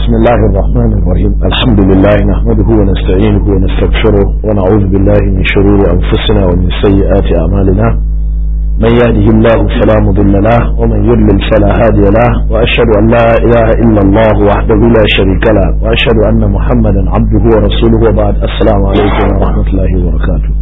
بسم الله الرحمن الرحيم الحمد لله نحمده ونستعينه ونستغفره ونعوذ بالله من شرور أنفسنا ومن سيئات أعمالنا من يهده الله فلا مضل له ومن يضلل فلا هادي له وأشهد أن لا إله إلا الله وحده لا شريك له وأشهد أن محمدا عبده ورسوله وبعد السلام عليكم ورحمة الله وبركاته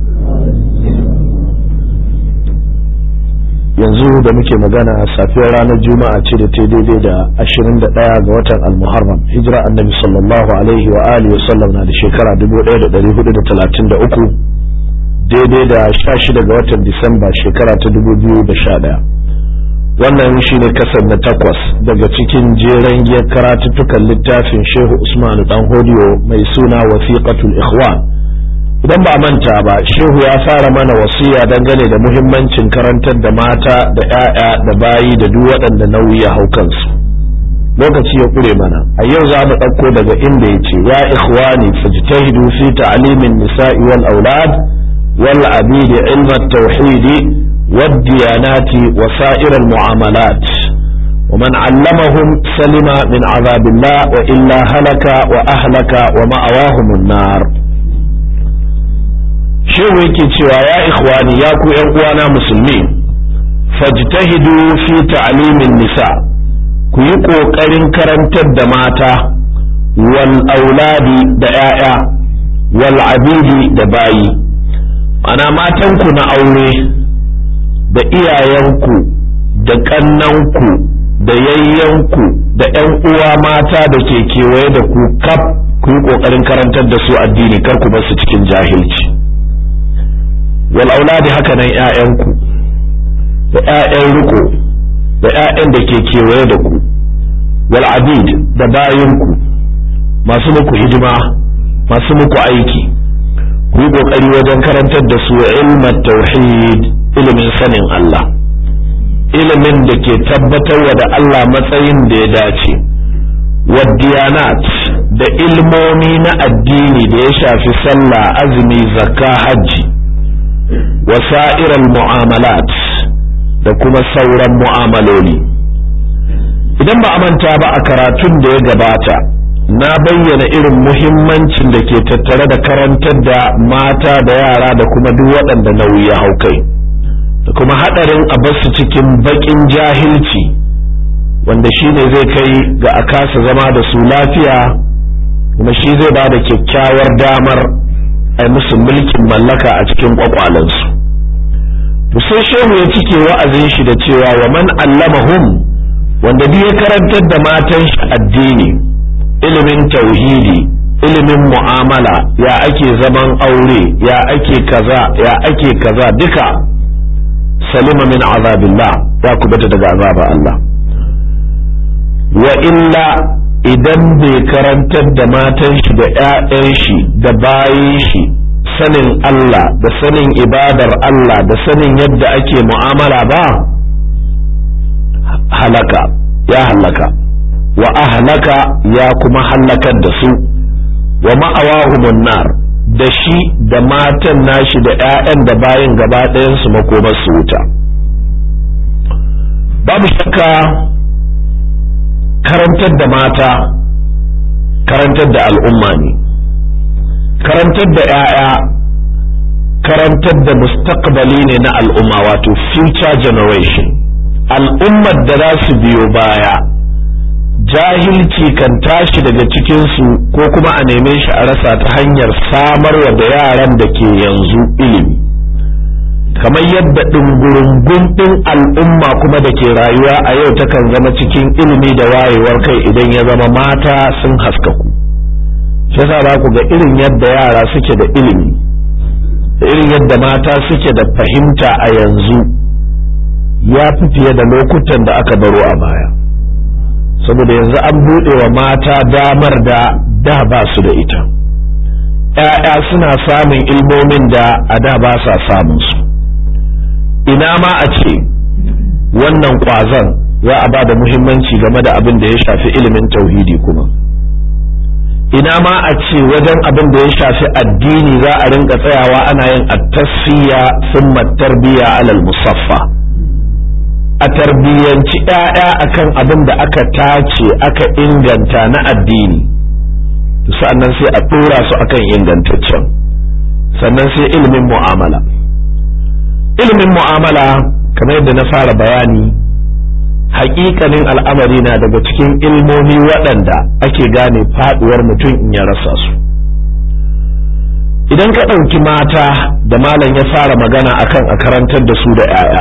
yanzu da muke magana safiyar ranar juma'a ce da ta daidai da 21 ga watan almuharram hijira annabi sallallahu alaihi wa alihi wa sallam na da shekara 1433 daidai da 16 ga watan disamba shekara ta 2011 wannan shi ne kasar na takwas daga cikin jeren giyar karatuttukan littafin shehu usman dan hodiyo mai suna wasiqatul ikhwan idan ba manta ba shehu ya fara mana wasiya dangane da muhimmancin karantar da mata da 'ya'ya da bayi da duk waɗanda nauyi ya hau kansu lokaci ya ƙure mana a yau za mu ɗauko daga inda ya ce ya ikhwani fajtahidu fi ta'limin nisa'i wal aulad wal abidi ilma tauhidi wad diyanati wa sa'ir al mu'amalat ومن علمهم سلم من عذاب الله وإلا هلك وأهلك ومأواهم النار shehu yake cewa ya ikhwani ya ku yan uwana musulmi fajtahidu fi ta'limin nisa ku yi kokarin karantar da mata wal auladi da 'ya'ya wal abidi da bayi ana matanku na aure da iyayenku da kannanku da yayyanku da 'yan uwa mata da ke kewaye da ku kaf ku yi kokarin karantar da su addini kar ku bar su cikin jahilci wal auladi haka nan ƴaƴanku da ƴaƴan riko da ƴaƴan da ke kewaye da ku wal abid da bayanku masu muku hidima masu muku aiki ku yi kokari wajen karantar da su ilmat tauhid ilimin sanin Allah ilimin da ke tabbatarwa da Allah matsayin da ya dace wadiyanat da ilmomi na addini da ya shafi sallah azumi zakka hajji wasa'ir mu'amalat da kuma sauran mu'amaloli idan ba a manta ba a karatun da ya gabata na bayyana irin muhimmancin da ke tattare da karantar da mata da yara da kuma duk waɗanda nauyi ya hau kai da kuma haɗarin a basu cikin baƙin jahilci wanda shi ne zai kai ga a kasa zama da su lafiya kuma shi zai ba da kyakkyawar damar ai musu mulkin mallaka a cikin kwakwalansu to sai shehu ya cike wa'azin shi da cewa wa man allamahum wanda duk ya karantar da matan shi addini ilimin tauhidi ilimin mu'amala ya ake zaman aure ya ake kaza ya ake kaza duka salima min azabillah ya kubata daga azabar Allah wa illa idan bai karantar da matan shi da 'ya'yan shi da bayin shi sanin Allah da sanin ibadar Allah da sanin yadda ake mu'amala ba halaka ya halaka wa ahlaka ya kuma halakar da su wa ma'awahumun nar da shi da matan nashi da 'ya'yan da bayin gaba ɗayan su makomar su wuta babu shakka karantar da mata karantar da al'umma ne karantar da 'ya'ya karantar da mustaqbali ne na al'umma wato future generation al'ummar da za su biyo baya jahilci kan tashi daga cikinsu ko kuma a neme shi a rasa ta hanyar samarwa da yaran da ke yanzu ilimi kamar yadda ɗungurungun ɗin al'umma kuma da ke rayuwa a yau takan zama cikin ilimi da wayewar kai idan ya zama mata sun haskaku shi yasa za ku ga irin yadda yara suke da ilimi da irin yadda mata suke da fahimta a yanzu ya fi fiye da lokutan da aka baro a baya saboda yanzu an buɗe wa mata damar da da ba su da ita ‘ya'ya suna samun ilmomin da a da ba sa samun su ina ma a ce wannan ƙwazon za a ba da muhimmanci game da abin da ya shafi ilimin tauhidi kuma ina ma a ce wajen abin da ya shafi addini za a rinka tsayawa ana yin attasfiya sun tarbiya alal musaffa a tarbiyyanci ‘ya'ya akan abin da aka tace aka inganta na addini sa'annan sai a ɗora su akan ingantaccen sannan sai ilimin mu'amala ilimin mu'amala kamar yadda na fara bayani hakikanin al'amari na daga cikin ilmomi waɗanda ake gane faɗuwar mutum in ya rasa su idan ka ɗauki mata da malam ya fara magana akan a karantar da su da 'ya'ya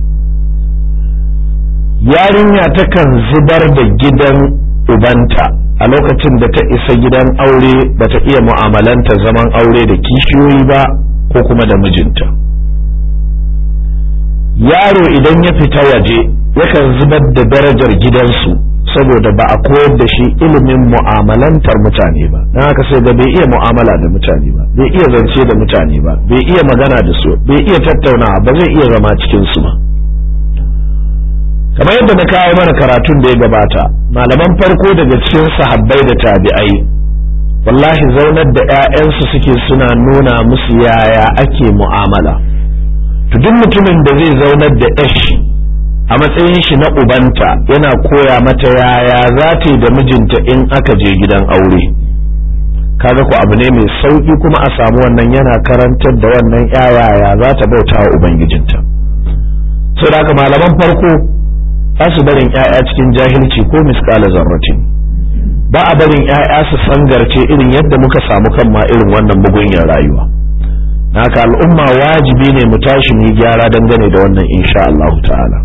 yarinya takan zubar da gidan ubanta a lokacin da ta isa gidan aure bata iya mu'amalanta zaman aure da kishiyoyi ba ko kuma da mijinta yaro idan ya fita waje yakan zubar da darajar gidansu saboda ba a koyar da shi ilimin mu'amalantar mutane ba don haka sai ga bai iya mu'amala da mutane ba bai iya zance da mutane ba bai iya magana da su bai iya tattaunawa ba zai iya zama cikin su ba kamar yadda na kawo mana karatun da ya gabata malaman farko daga cikin sahabbai da tabi'ai wallahi zaunar da 'ya'yansu suke suna nuna musu yaya ake mu'amala to duk mutumin da zai zaunar da yashi a matsayin shi na ubanta yana koya mata yaya za ta yi da mijinta in aka je gidan aure kaga ku abu ne mai sauki kuma a samu wannan yana karantar da wannan yaya za ta bauta wa ubangijinta sai da malaman farko ba su barin 'ya'ya cikin jahilci ko miskala zarratin ba a barin 'ya'ya su sangarce irin yadda muka samu kan ma irin wannan mugunyar rayuwa haka al'umma wajibi ne mu tashi mu gyara dangane da wannan insha Allah ta'ala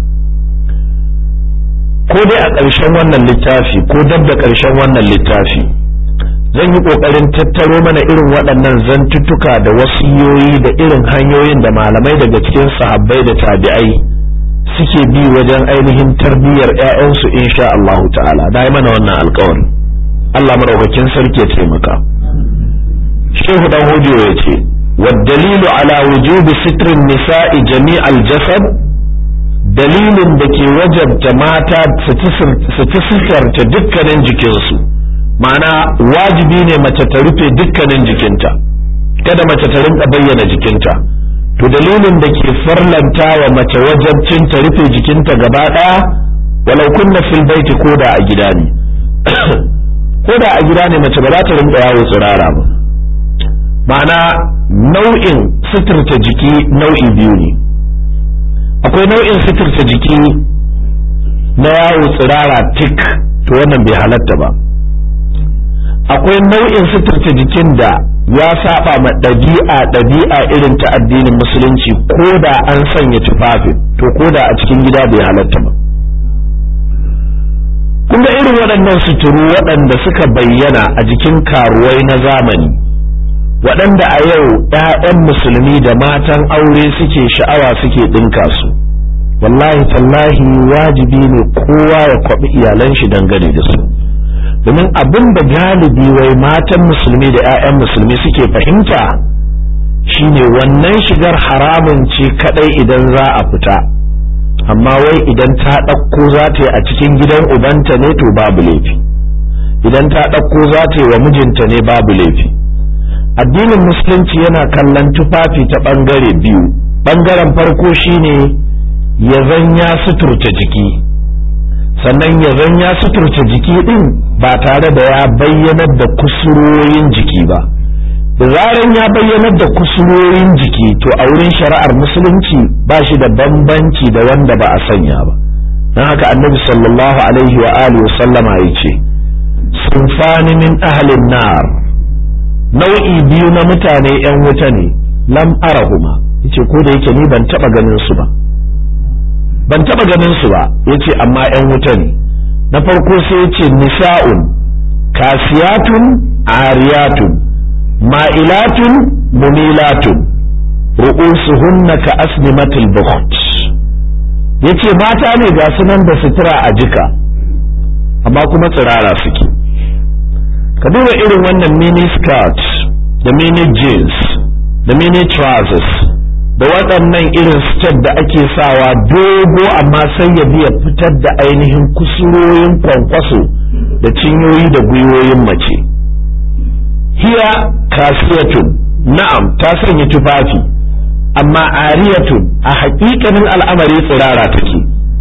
ko dai a ƙarshen wannan littafi ko dab da ƙarshen wannan littafi zan yi ƙoƙarin tattaro mana irin waɗannan zantuttuka da wasiyoyi da irin hanyoyin da malamai daga cikin sahabbai da tabi'ai suke bi wajen ainihin tarbiyyar 'ya'yansu insha Allah ta'ala da mana wannan alƙawarin Allah madaukakin sarki ya taimaka shehu dan hodiyo ya ce والدليل على وجوب ستر النساء جميع الجسد دليل دكي وجب ماتا ستسكرت دكنين jikinsu ma'ana wajibi ne mace ta rufe dukkanin jikinta kada mace ta rinka bayyana jikinta to dalilin da ke farlanta wa mace wajabcin ta rufe jikinta gaba ɗaya walau kunna fil baiti koda a gida ne koda a gida ne mace ba za ta rinka yawo tsirara ba ma'ana nau'in suturta jiki nau'i biyu ne akwai nau'in suturta jiki na yawo tsirara tik to wannan bai halatta ba akwai nau'in suturta jikin da ya saba ma ɗabi'a ɗabi'a irin ta addinin musulunci ko da an sanya tufafin to ko da a cikin gida bai halatta ba kun irin waɗannan suturu waɗanda suka bayyana a jikin karuwai na zamani waɗanda a yau ‘ya'yan musulmi da matan aure suke sha'awa suke ɗinka su wallahi tallahi wajibi ne kowa ya kwaɓi iyalan shi dangane da su domin abin da galibi wai matan musulmi da 'ya'yan musulmi suke fahimta shine wannan shigar haramun ce kadai idan za a fita amma wai idan ta ɗauko za ta yi a cikin gidan ubanta ne to babu laifi idan ta ɗauko za ta yi wa mijinta ne babu laifi addinin musulunci yana kallon tufafi ta ɓangare biyu ɓangaren farko shine ya zan ya suturta jiki sannan ya zan ya suturta jiki ɗin ba tare da ya bayyanar da kusurorin jiki ba da zaran ya bayyanar da kusurorin jiki to a wurin shari'ar musulunci ba shi da bambanci da wanda ba a sanya ba don haka annabi sallallahu alaihi wa alihi sallama ya ce sunfani min ahlin nar nau'i biyu na mutane yan wuta ne lam arahuma yace ko da yake ni ban taba ganin su ba ban taba ganin su ba yace amma yan wuta ne na farko sai yace nisa'un kasiyatun ariyatun ma'ilatun mumilatun ru'usuhunna ka asnimatil bukht yace mata ne ga sunan da sutura a jika amma kuma tsirara suke ka duba irin wannan mini skirt da mini jeans da mini trousers da waɗannan irin skirt da ake sawa dogo amma sai ya biya fitar da ainihin kusuroyin kwankwaso da cinyoyi da gwiwoyin mace hiya kasiyatun na'am ta sanya tufafi amma ariyatun a haƙiƙanin al'amari tsirara take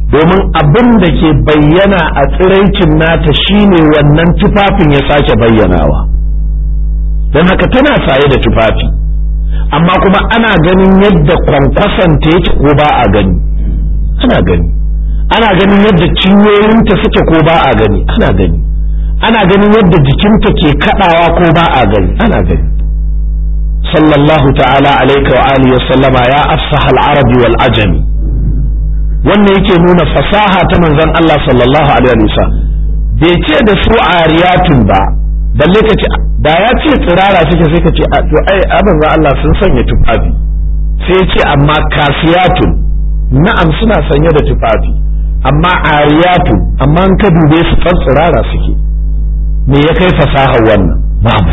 domin abin da ke bayyana a tsiraicin nata shine wannan tufafin ya sake bayyanawa don haka tana saye da tufafi amma kuma ana ganin yadda kwankwasanta yake ko ba a gani ana gani ana ganin yadda cinyoyinta suke ko ba a gani ana gani ana ganin yadda jikinta ke kadawa ko ba a gani ana gani sallallahu ta'ala alaika wa alihi wa sallama ya afsaha al-arabi wal ajami wannan yake nuna fasaha ta manzon Allah sallallahu alaihi wa sallam bai ce da su ariyatun ba balle ka ce da ya ce tsirara suke sai ka ce to ai abin za Allah sun sanya tufafi sai ya ce amma kasiyatun na'am suna sanye da tufafi amma ariyatun amma an ka dube su fan tsirara suke me ya kai fasahar wannan babu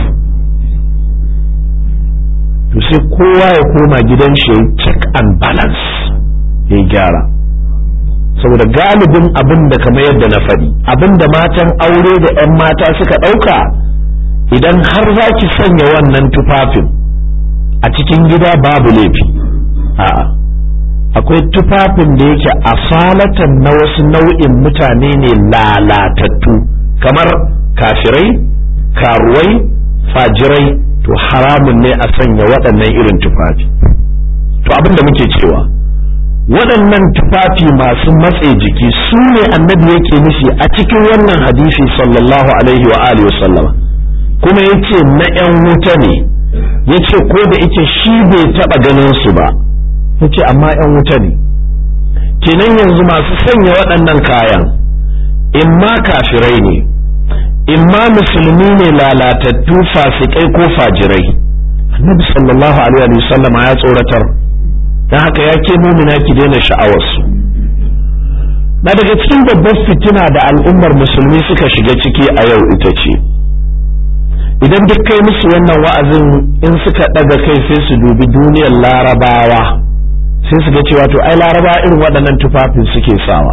to sai kowa ya koma gidan shi ya check and balance ya gyara saboda galibin abin da kamar yadda na faɗi abin da matan aure da 'yan mata suka ɗauka idan har za ki sanya wannan tufafin a cikin gida babu laifi a'a akwai tufafin da yake asalatan na wasu nau'in mutane ne lalatattu kamar kafirai karuwai fajirai to haramun ne a sanya waɗannan irin tufafi to abin da muke cewa waɗannan tufafi masu matse jiki su ne annabi yake nufi a cikin wannan hadisi sallallahu alaihi wa alihi wasallama kuma yace na 'yan wuta ne yace ko da yake shi bai taɓa ganin su ba yace amma 'yan wuta ne kenan yanzu masu sanya waɗannan kayan imma kafirai ne imma musulmi ne lalatattu fasikai ko fajirai annabi sallallahu alaihi wa sallama ya tsoratar don haka ya ke mumina ki daina sha'awarsu na daga cikin babbar fitina da al'ummar musulmi suka shiga ciki a yau ita ce idan duk kai musu wannan wa'azin in suka ɗaga kai sai su dubi duniyar larabawa sai su ga cewa to ai larabawa irin waɗannan tufafin suke sawa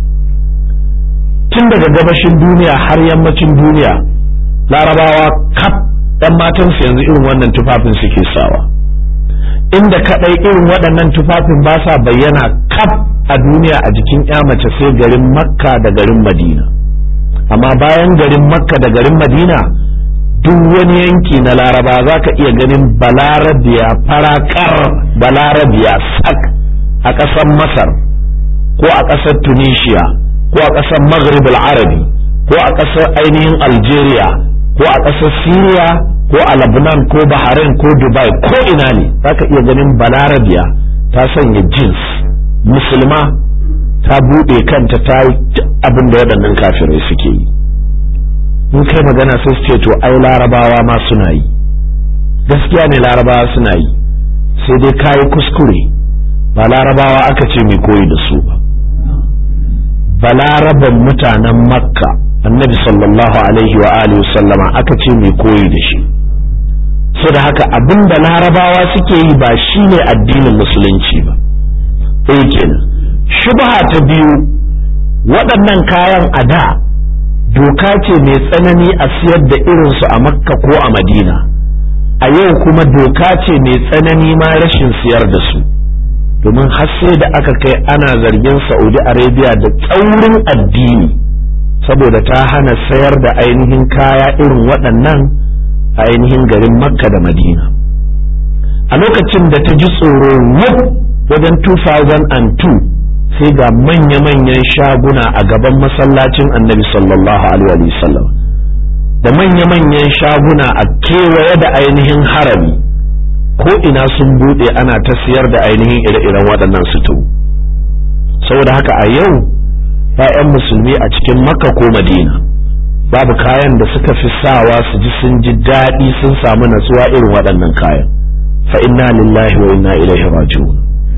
tun daga gabashin duniya har yammacin duniya larabawa kaf ɗan matansu yanzu irin wannan tufafin suke sawa inda kadai irin waɗannan tufafin ba sa bayyana kaf a duniya a jikin ya mace sai garin makka da garin madina amma bayan garin makka da garin madina duk wani yanki na laraba za ka iya ganin balarabiya farakar balarabiya sak a ƙasar masar ko a ƙasar tunisia ko a ƙasar maghrib arabi ko a ƙasar ainihin algeria ko a ƙasar syria ko a Lebanon ko Bahrain ko Dubai ko ina ne zaka iya ganin balarabiya ta sanya jeans musulma ta buɗe kanta ta yi abin da waɗannan kafirai suke yi in kai magana sai su ce to ai larabawa ma suna yi gaskiya ne larabawa suna yi sai dai kayi kuskure ba larabawa aka ce mai koyi da su ba balaraban mutanen makka annabi sallallahu alaihi wa alihi sallama aka ce mai koyi da shi so da haka abin da larabawa suke yi ba shi ne addinin musulunci ba ɗaya kenan shubha ta biyu waɗannan kayan a da doka ce mai tsanani a siyar da irinsu a makka ko a madina a yau kuma doka ce mai tsanani ma rashin siyar da su domin har sai da aka kai ana zargin saudi arabia da tsaurin addini saboda ta hana sayar da ainihin kaya irin waɗannan a ainihin garin makka da madina a lokacin da ta ji tsoro wuf wajen 2002 sai ga manya-manyan shaguna a gaban masallacin annabi sallallahu alaihi wasallam da manya-manyan shaguna a kewaye da ainihin harami ko ina sun buɗe ana ta siyar da ainihin ire-iren waɗannan sutu saboda haka a yau ‘ya'yan musulmi a cikin makka ko madina babu kayan da suka fi sawa su ji sun ji daɗi sun samu natsuwa irin waɗannan kayan fa inna lillahi wa inna ilaihi raji'un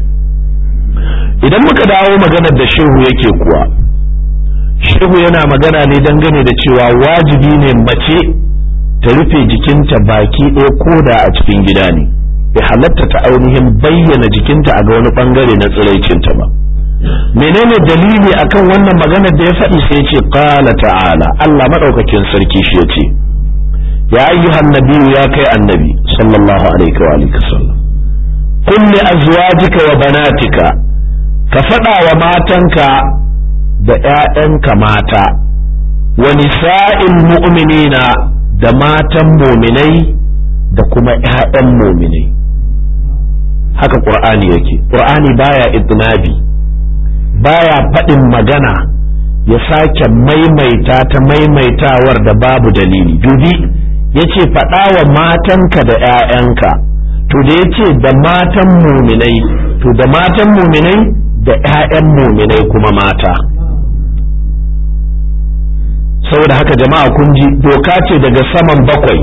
idan muka dawo maganar da shehu yake kuwa shehu yana magana ne dangane da cewa wajibi ne mace ta rufe jikinta baki ɗaya koda a cikin gida ne bai halatta ta ainihin bayyana jikinta a ga wani bangare na tsiraicinta ba menene dalili akan wannan maganar da ya faɗi sai ce qala ta'ala Allah madaukakin sarki shi yace ya ayyuhan nabiyyu ya kai annabi sallallahu alaihi wa alihi wasallam qul li azwajika wa banatika ka faɗa wa matanka da ‘ya'yanka mata wa nisa'il mu'minina da matan muminai da kuma ‘ya'yan muminai haka ƙur'ani yake ƙur'ani baya idnabi baya faɗin magana ya sake maimaita ta maimaitawar da babu dalili dubi ya ce faɗa wa matanka da ‘ya'yanka to da ya ce da matan muminai to da matan muminai da ‘ya'yan muminai kuma mata saboda haka jama'a kun ji doka ce daga saman bakwai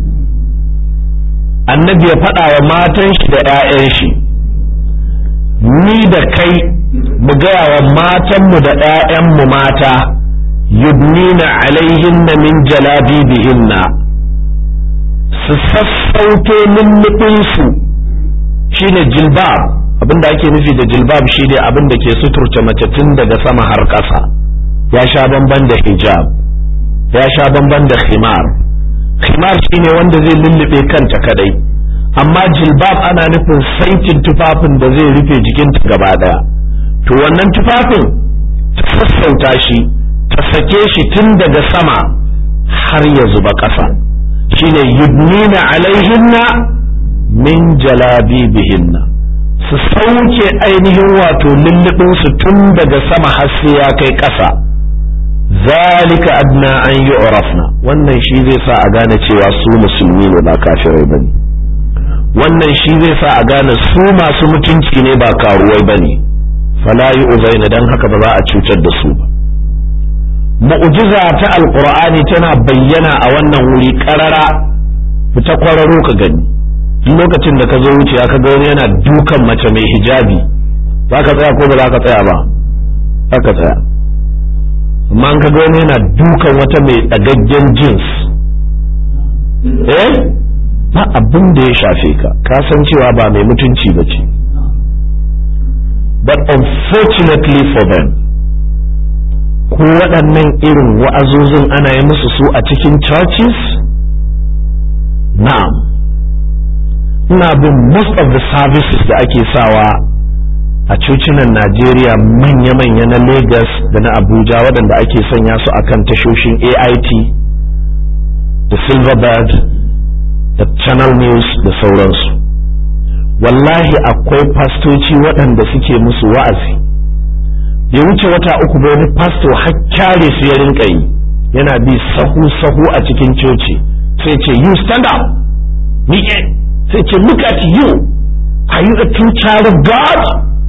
annabi ya faɗa wa matan shi da ‘ya'yan shi ni da kai mu gaya wa matanmu da ‘ya'yanmu mata yubnina alaihinna min jalabibihinna su sassauto lullubinsu shine jilbab abinda ake nufi da jilbab shine abin da ke suturce mace tun daga sama har ƙasa ya sha bamban da hijab ya sha bamban da khimar khimar shine wanda zai lullube kanta kadai amma jilbab ana nufin saitin tufafin da zai rufe jikinta gaba daya to wannan tufafin ta sassauta shi ta sake shi tun daga sama har ya zuba ƙasa shine yudnina alaihinna min jalabibihinna su sauke ainihin wato lullubin su tun daga sama har sai ya kai ƙasa zalika adna an yi wannan shi zai sa a gane cewa su musulmi ne ba kafirai ba ne wannan shi zai sa a gane su masu mutunci ne ba karuwai ba ne fala yi uzaina don haka ba za a cutar da su ba mu'jiza ta alqur'ani tana bayyana a wannan wuri karara fita kwararo ka gani lokacin da ka zo wuciya ka ga wani yana dukan mace mai hijabi za ka tsaya ko ba za ka tsaya ba za ka tsaya amma ka ga wani yana dukan wata mai ɗagaggen jins eh ba abin da ya shafe ka ka san cewa ba mai mutunci ba ce but unfortunately for them ko waɗannan irin wa'azozin ana yi musu su a cikin churches na'am ina bin most of the services da ake sawa a cocinan Najeriya manya-manya na Lagos da na Abuja waɗanda ake sanya su akan tashoshin AIT da Silverbird da Channel News da sauransu wallahi akwai fastoci waɗanda suke musu wa'azi bai wuce wata uku ba wani fasto har kyare su ya rinka yi yana bi sahu-sahu a cikin coci sai ce you stand up miƙe sai ce look at you are you a true child of God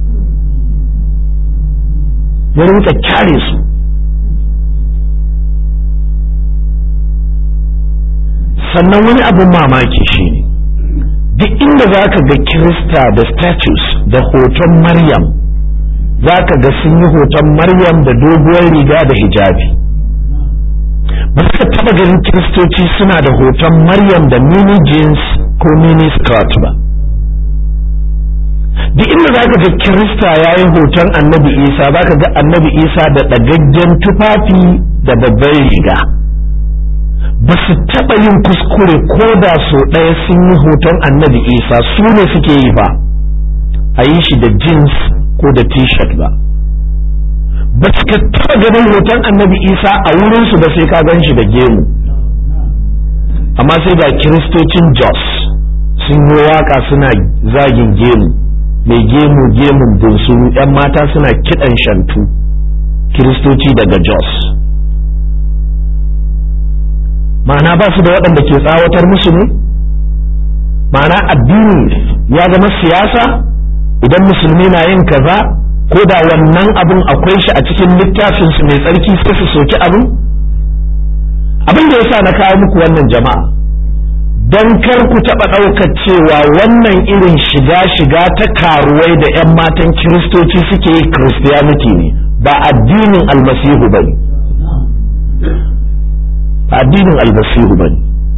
ya rinka kyare su sannan wani abin mamaki shine duk inda za ka ga kirista da statues da hoton maryam za ka ga sun yi hoton maryam da doguwar riga da hijabi ba ka taba ganin kiristoci suna da hoton maryam da mini jeans ko mini skirt ba duk inda za ka ga kirista ya yi hoton annabi isa za ka ga annabi isa da ɗagaggen tufafi da babbar riga ba su taɓa yin kuskure ko da so ɗaya sun yi hoton annabi isa su ne suke yi ba a yi shi da jeans ko da t-shirt ba ba su ka taɓa ganin hoton annabi isa a wurinsu ba sai ka gan shi da gemu amma sai ga kiristocin jos sun yi waka suna zagin gemu mai gemu gemun bunsuru 'yan mata suna kiɗan shantu kiristoci daga jos ma'ana ba su da waɗanda ke tsawatar musu ne ma'ana addini ya zama siyasa idan musulmi na yin kaza ko da wannan abin akwai shi a cikin littafinsu mai tsarki sai su soki abin abin da yasa na kawo muku wannan jama'a don kar ku taɓa ɗaukar cewa wannan irin shiga-shiga ta karuwai da 'yan matan kiristoci suke yi christianity ne ba addinin almasihu ba ne addinin almasihu ba ne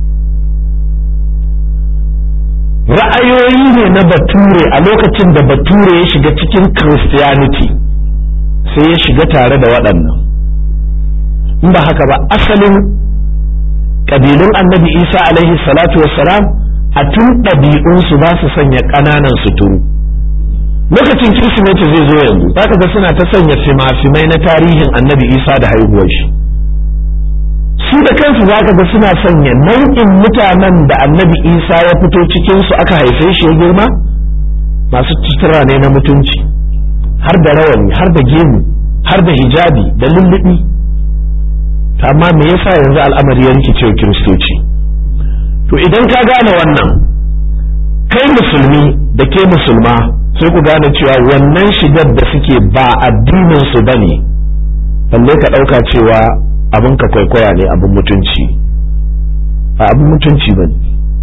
ra'ayoyi ne na bature a lokacin da bature ya shiga cikin christianity sai ya shiga tare da waɗannan in ba haka ba asalin ƙabilun annabi isa alaihi salatu wassalam a tun ɗabi'unsu ba su sanya ƙananan suturu lokacin kirsimeti zai zo yanzu zaka ga suna ta sanya fima-fimai na tarihin annabi isa da haihuwar shi su da kansu zaka ga suna sanya nau'in mutanen da annabi isa ya fito cikinsu aka haife shi ya girma masu sutura ne na mutunci har da rawani har da gemu har da hijabi da lullubi amma me yasa yanzu al'amari ya rikice wa kiristoci to idan ka gane wannan kai musulmi da ke musulma sai ku gane cewa wannan shigar da suke ba addinin su bane balle ka ɗauka cewa abin ka kwaikwaya ne abin mutunci ba abin mutunci bane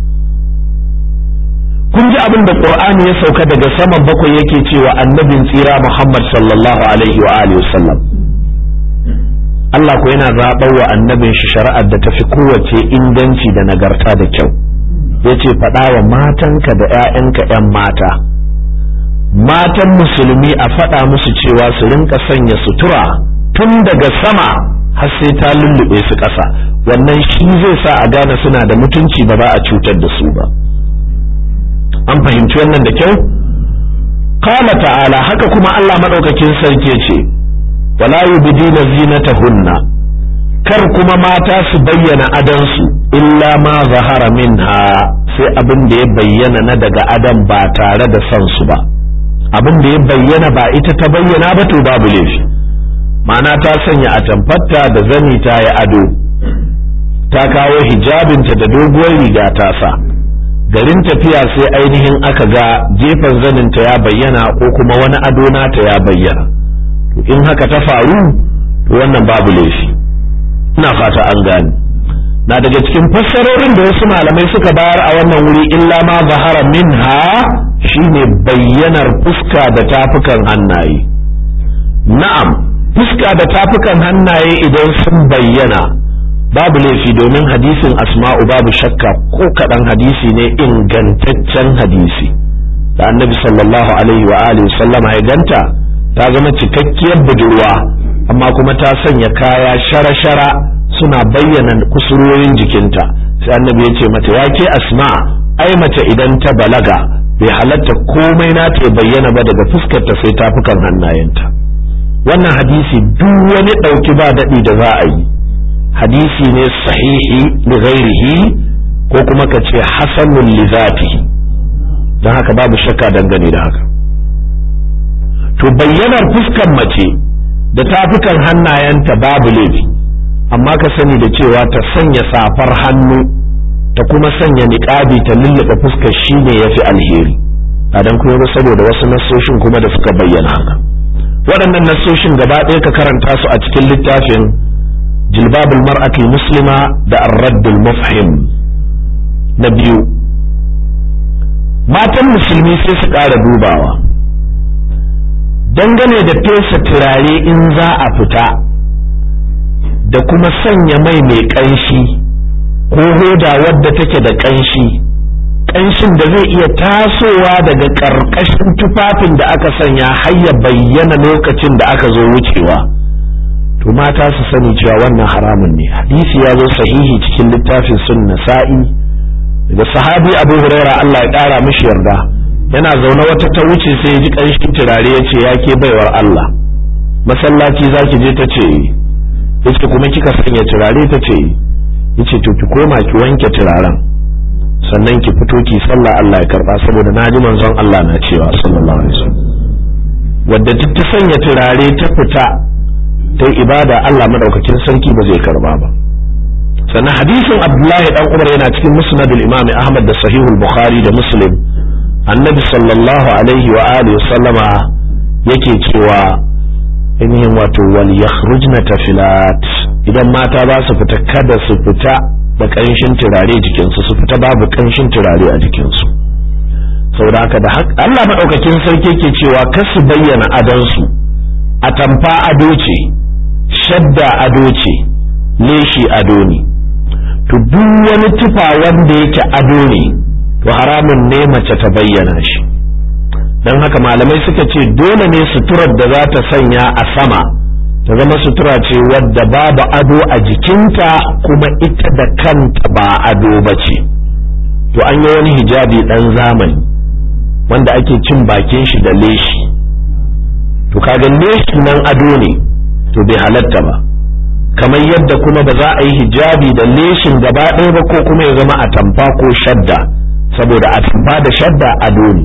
kun ji abin da qur'ani ya sauka daga saman bakwai yake cewa annabin tsira muhammad sallallahu alaihi wa alihi wasallam Allah ko yana zaɓar wa annabin shi shari'ar da tafi kowace inganci da nagarta da kyau yace faɗa wa matanka da 'ya'yanka 'yan mata matan musulmi a faɗa musu cewa su rinka sanya sutura tun daga sama har sai ta lullube su ƙasa wannan shi zai sa a gane suna da mutunci ba za a cutar da su ba an fahimci wannan da kyau qala ta'ala haka kuma Allah madaukakin sarki ce wala yubdina zinatahunna kar kuma mata su bayyana adansu illa ma zahara minha sai abin da ya bayyana na daga adan ba tare da son su ba abin da ya bayyana ba ita ta bayyana ba to babu laifi ma'ana ta sanya atamfarta da zani ta yi ado ta kawo hijabinta da doguwar riga ta sa garin tafiya sai ainihin aka ga gefen zaninta ya bayyana ko kuma wani ado nata ya bayyana to in haka ta faru to wannan babu laifi ina fata an gane na daga cikin fassarorin da wasu malamai suka bayar a wannan wuri illa ma zahara minha shine bayyanar fuska da tafukan hannaye na'am fuska da tafukan hannaye idan sun bayyana babu laifi domin hadisin asma'u babu shakka ko kaɗan hadisi ne ingantaccen hadisi da annabi sallallahu alaihi wa alihi sallama ya ganta ta zama cikakkiyar budurwa amma kuma ta sanya kaya shara-shara suna bayyana kusurwoyin jikinta sai annabi ya ce mata ya ke asma ai mace idan ta balaga bai halatta komai na ta bayyana ba daga fuskarta sai tafukan hannayenta wannan hadisi duk wani ɗauki ba daɗi da za a yi hadisi ne sahihi li ghairihi ko kuma ka ce hasanun li zatihi don haka babu shakka dangane da haka to bayyanar fuskan mace da tafukan hannayenta babu laifi amma ka sani da cewa ta sanya safar hannu ta kuma sanya niƙabi ta lullube fuskar shine yafi alheri a dan kuma saboda wasu nasoshin kuma da suka bayyana haka waɗannan nasoshin gaba ɗaya ka karanta su a cikin littafin جلباب المرأة المسلمة ده الرد المفهم نبيو matan musulmi sai su ƙara dubawa dangane da fesa turare in za a fita da kuma sanya mai mai ƙanshi ko hoda wadda take da ƙanshi ƙanshin da zai iya tasowa daga ƙarƙashin tufafin da aka sanya har ya bayyana lokacin da aka zo wucewa. to mata su sani cewa wannan haramun ne hadisi ya zo sahihi cikin littafin sun nasa'i daga sahabi abu huraira Allah ya ƙara mishi yarda yana zaune wata ta wuce sai ya ji ƙanshin turare ya ce ya ke baiwar Allah masallaci za ki je ta ce yace kuma kika sanya turare ta ce yace to ki koma ki wanke turaren sannan ki fito ki sallah Allah ya karba saboda na ji manzon Allah na cewa sallallahu alaihi wasallam wadda duk ta sanya turare ta fita ta ibada Allah madaukakin sarki ba zai karba ba sannan hadisin Abdullahi dan Umar yana cikin Musnad al-Imam Ahmad da Sahihul Bukhari da Muslim Annabi sallallahu alaihi wa alihi sallama yake cewa ainihin wato wal yakhrujna tafilat idan mata za su fita kada su fita da kanshin turare jikinsu su fita babu kanshin turare a jikinsu saboda haka da Allah madaukakin sarki yake cewa kar su bayyana adansu atamfa ado ce shadda ado ce leshi ado ne to duk wani tufa wanda yake ado ne to haramun ne mace ta bayyana shi don haka malamai suka ce dole ne suturar da za ta sanya a sama ta zama sutura ce wadda babu ado a jikinta kuma ita da kanta ba ado ba ce to an yi wani hijabi ɗan zamani wanda ake cin bakin shi da leshi to kaga leshin nan ado ne to bai halatta ba kamar yadda kuma ba za a yi hijabi da leshin gaba ɗaya ba ko kuma ya zama atamfa ko shadda saboda atamfa da shadda ado ne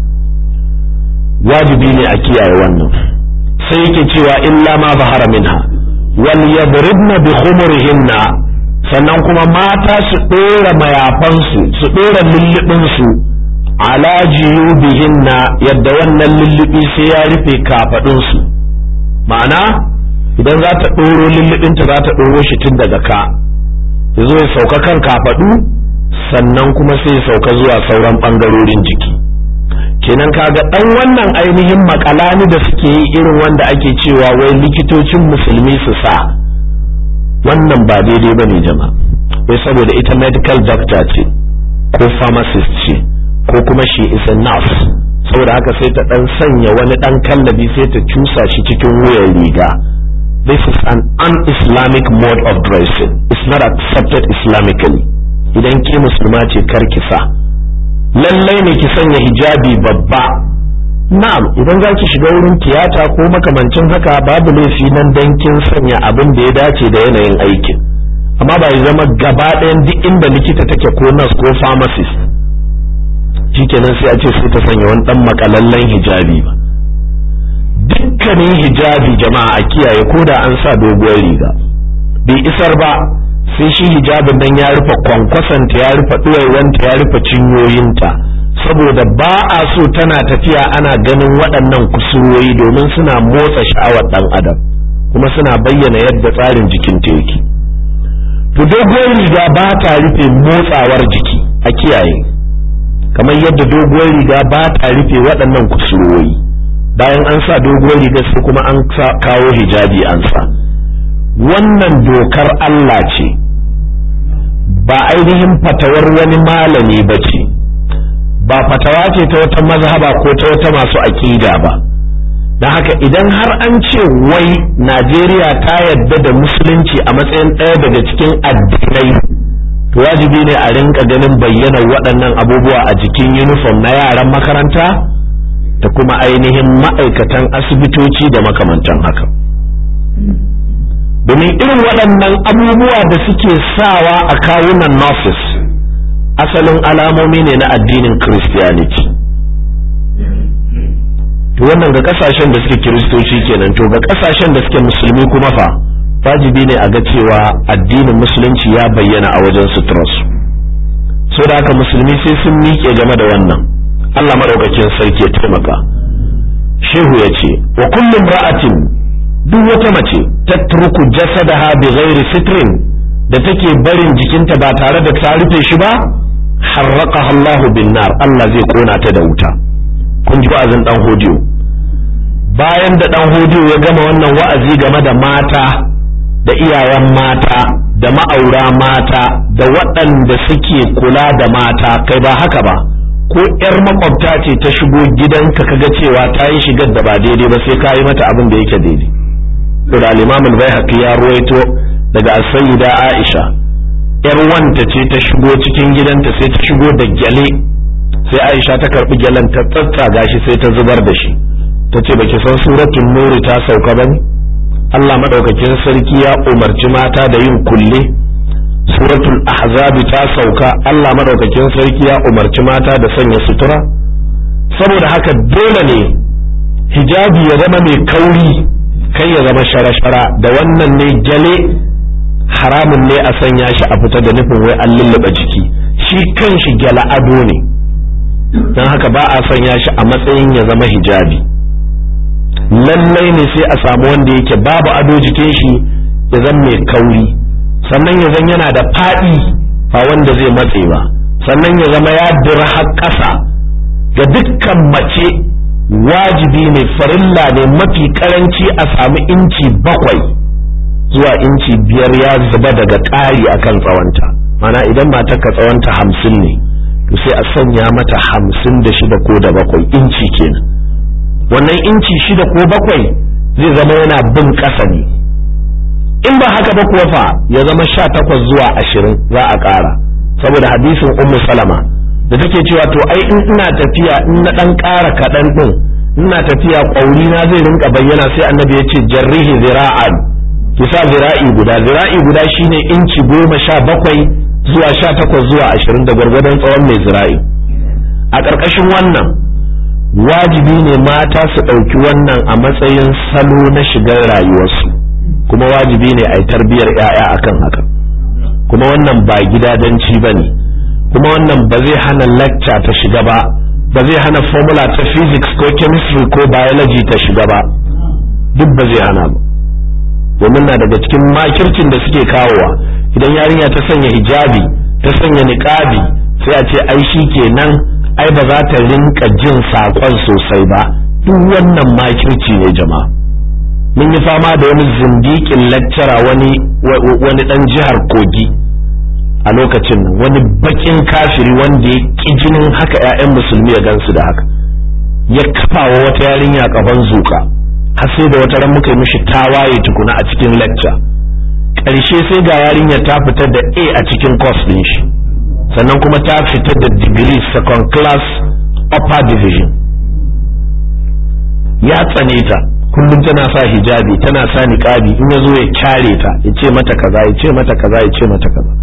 wajibi ne a kiyaye wannan sai yake cewa illa ma zahara minha wal yadribna bi khumurihinna sannan kuma mata su ɗora mayafansu su ɗora lullubinsu ala jiyubihinna yadda wannan lullubi sai ya rufe kafaɗinsu ma'ana idan za ta ɗoro lullubinta za ta ɗoro shi tun daga ka ya zo ya sauka kan kafaɗu sannan kuma sai ya sauka zuwa sauran ɓangarorin jiki kenan kaga ɗan wannan ainihin makalani da suke yi irin wanda ake cewa wai likitocin musulmi su sa wannan ba daidai ba ne jama'a wai saboda ita medical doctor ce ko pharmacist ce ko kuma shi is a nurse saboda haka sai ta dan sanya wani dan kallabi sai ta cusa shi cikin wuyan riga this is an un-islamic mode of dressing it's not accepted islamically idan ke musulma ce kar ki sa lallai ne ki sanya hijabi babba na'am idan za ki shiga wurin tiyata ko makamancin haka babu laifi nan dan kin sanya abin da ya dace da yanayin aikin amma ba ya zama gaba ɗayan duk inda likita take ko nurse ko pharmacist shikenan sai a ce sai ta sanya wani dan makalallen hijabi ba dukkanin hijabi jama'a a kiyaye ko da an sa doguwar riga bai isar ba sai shi hijabin nan ya rufe kwankwasanta ya rufe ɗuwaiwanta ya rufe cinyoyinta saboda ba a so tana tafiya ana ganin waɗannan kusurwoyi domin suna motsa sha'awar ɗan adam kuma suna bayyana yadda tsarin jikin ta yake to doguwar riga ba ta rufe motsawar jiki a kiyaye kamar yadda doguwar riga ba ta rufe waɗannan kusurwoyi bayan an sa doguwar riga sai kuma an kawo hijabi an sa wannan dokar Allah ce ba ainihin fatawar wani malami ba ce ba fatawa ce ta wata mazhaba ko ta wata masu aƙida ba don haka idan har an ce wai Najeriya ta yadda da musulunci a matsayin ɗaya daga cikin addinai to wajibi ne a rinka ganin bayyana waɗannan abubuwa a jikin uniform na yaran makaranta da kuma ainihin ma'aikatan asibitoci da makamantan haka domin irin waɗannan abubuwa da suke sawa a kawunan nurses asalin alamomi ne na addinin christianity to wannan ga kasashen da suke kiristoci kenan to ga kasashen da suke musulmi kuma fa wajibi ne a ga cewa addinin musulunci ya bayyana a wajen suturarsu so da haka musulmi sai sun miƙe game da wannan Allah maɗaukakin sarki ya taimaka shehu ya ce wa kullum ra'atin duk wata mace tatruku jasadaha bi ghairi sitrin da take barin jikinta ba tare da ta rufe shi ba harraqaha Allahu bin nar Allah zai kona ta da wuta kun ji wa'azin dan hodiyo bayan da dan hodiyo ya gama wannan wa'azi game da mata da iyayen mata da ma'aura mata da waɗanda suke kula da mata kai ba haka ba ko ƴar makwabta ce ta shigo gidanka kaga cewa ta yi shigar da ba daidai ba sai ka yi mata abin da yake daidai da al-imam al-baihaqi ya ruwaito daga as-sayyida Aisha yar wanta ce ta shigo cikin gidanta sai ta shigo da gyale sai Aisha ta karbi gyalen ta tsatsaga shi sai ta zubar da shi tace baki san suratul nur ta sauka bane Allah madaukakin sarki ya umarci mata da yin kulle suratul ahzab ta sauka Allah madaukakin sarki ya umarci mata da sanya sutura saboda haka dole ne hijabi ya zama mai kauri kai ya zama shara-shara da wannan ne gyale haramun ne a sanya shi a fita da nufin wai an lullaba jiki shi kan shi gyala ado ne don haka ba a sanya shi a matsayin ya zama hijabi lallai ne sai a samu wanda yake babu ado jikin shi ya zama mai kauri sannan ya zan yana da faɗi ba wanda zai matse ba sannan ya zama ya dira har ƙasa ga dukkan mace wajibi ne farilla ne mafi karanci a sami inci bakwai zuwa inci biyar ya zuba daga ƙari akan tsawonta mana idan matarka tsawonta hamsin ne to sai a sanya mata hamsin da shida ko da bakwai inci kenan wannan inci shida ko bakwai zai zama yana bin ƙasa ne in ba haka ba kuwa fa ya zama sha takwas zuwa ashirin za a ƙara saboda hadisin ummu salama da take cewa to ai in ina tafiya in na dan ƙara kaɗan ɗin ina tafiya ƙwauri na zai rinka bayyana sai annabi ya ce jarrihi zira'an ki sa zira'i guda zira'i guda shine inci goma sha bakwai zuwa sha takwas zuwa ashirin da gwargwadon tsawon mai zira'i a ƙarƙashin wannan wajibi ne mata su ɗauki wannan a matsayin salo na shigar rayuwarsu kuma wajibi ne a yi tarbiyyar 'ya'ya akan haka kuma wannan ba gidadanci ba ne kuma wannan ba zai hana lacca ta shiga ba ba zai hana formula ta physics ko chemistry ko biology ta shiga ba duk ba zai hana ba domin na daga cikin makircin da suke kawowa idan yarinya ta sanya hijabi ta sanya niqabi sai a ce ai shi kenan ai ba za ta rinka jin saƙon sosai ba duk wannan makirci ne jama'a mun yi fama da wani zindikin lecturer wani wani dan jihar kogi a lokacin nan wani bakin kafiri wanda ya ƙi jinin haka 'ya'yan musulmi ya gansu da haka ya kafa wa wata yarinya kaban zuka har sai da wata ran muka yi mishi tawaye tukuna a cikin lecture ƙarshe sai ga yarinya ta fitar da A a cikin course din shi sannan kuma ta fitar da degree second class upper division ya tsane ta kullum tana sa hijabi tana sa niqabi in ya zo ya kyare ta ya ce mata kaza ya ce mata kaza ya ce mata kaza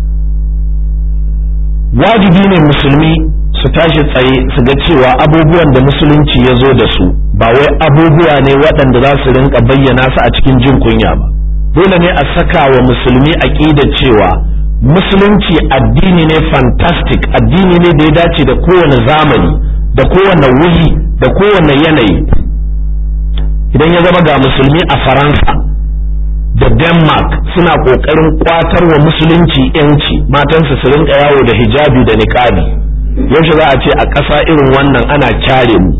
wajibi ne musulmi su tashi tsaye su ga cewa abubuwan da musulunci ya zo da su ba wai abubuwa ne waɗanda za su rinka bayyana su a cikin jin kunya ba dole ne a saka wa musulmi aƙidar cewa musulunci addini ne fantastic addini ne da ya dace da kowane zamani da kowane wuri da kowane yanayi idan ya zama ga musulmi a faransa da denmark suna ƙoƙarin ƙwatar wa musulunci yanci matansu su rinka yawo da hijabi da niƙabi yaushe za a ce a ƙasa irin wannan ana kyare mu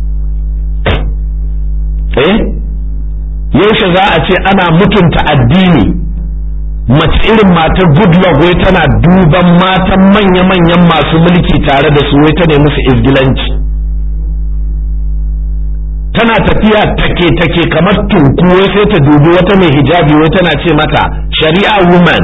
eh yaushe za a ce ana mutunta addini mace irin matar goodluck wai tana duban matan manya-manyan masu mulki tare da su wai ta nemi su izgilanci tana tafiya take-take kamar tunku wai sai ta dubi wata mai hijabi wai tana ce mata shari'a woman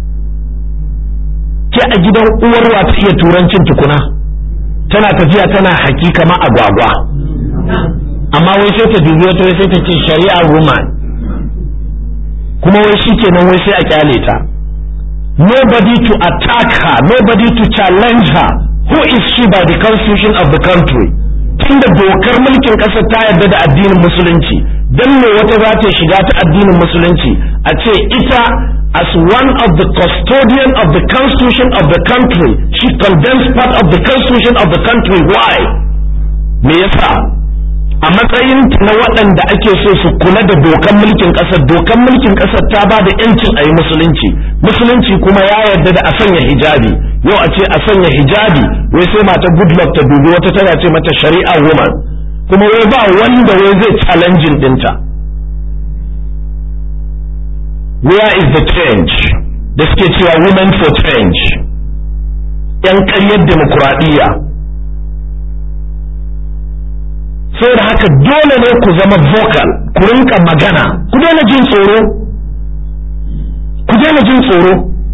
ke a gidan uwarwa ta iya turancin tukuna tana tafiya tana haki kamar agwagwa amma wai sai ta dubi wata wai sai ta ce shari'a woman kuma wai shi kenan wai sai a kyale ta nobody to attack her nobody to challenge her who is she by the constitution of the country tunda dokar mulkin ƙasar ta yarda da addinin musulunci dan me wata za ta shiga ta addinin musulunci a ce ita as one of the custodian of the constitution of the country she condemns part of the constitution of the country why me yasa a matsayin na waɗanda ake so su kula da dokan mulkin ƙasar dokan mulkin ƙasar ta ba da yancin a yi musulunci musulunci kuma ya yarda da a sanya hijabi yau a ce a sanya hijabi wai sai mata goodluck ta dubi wata tana ce mata shari'a woman kuma wai ba wanda wai zai challenging dinta where is the change da suke cewa women for change yan ƙaryar demokuraɗiyya da haka dole ne ku zama vocal ku rinka magana ku daina jin tsoro ku daina jin tsoro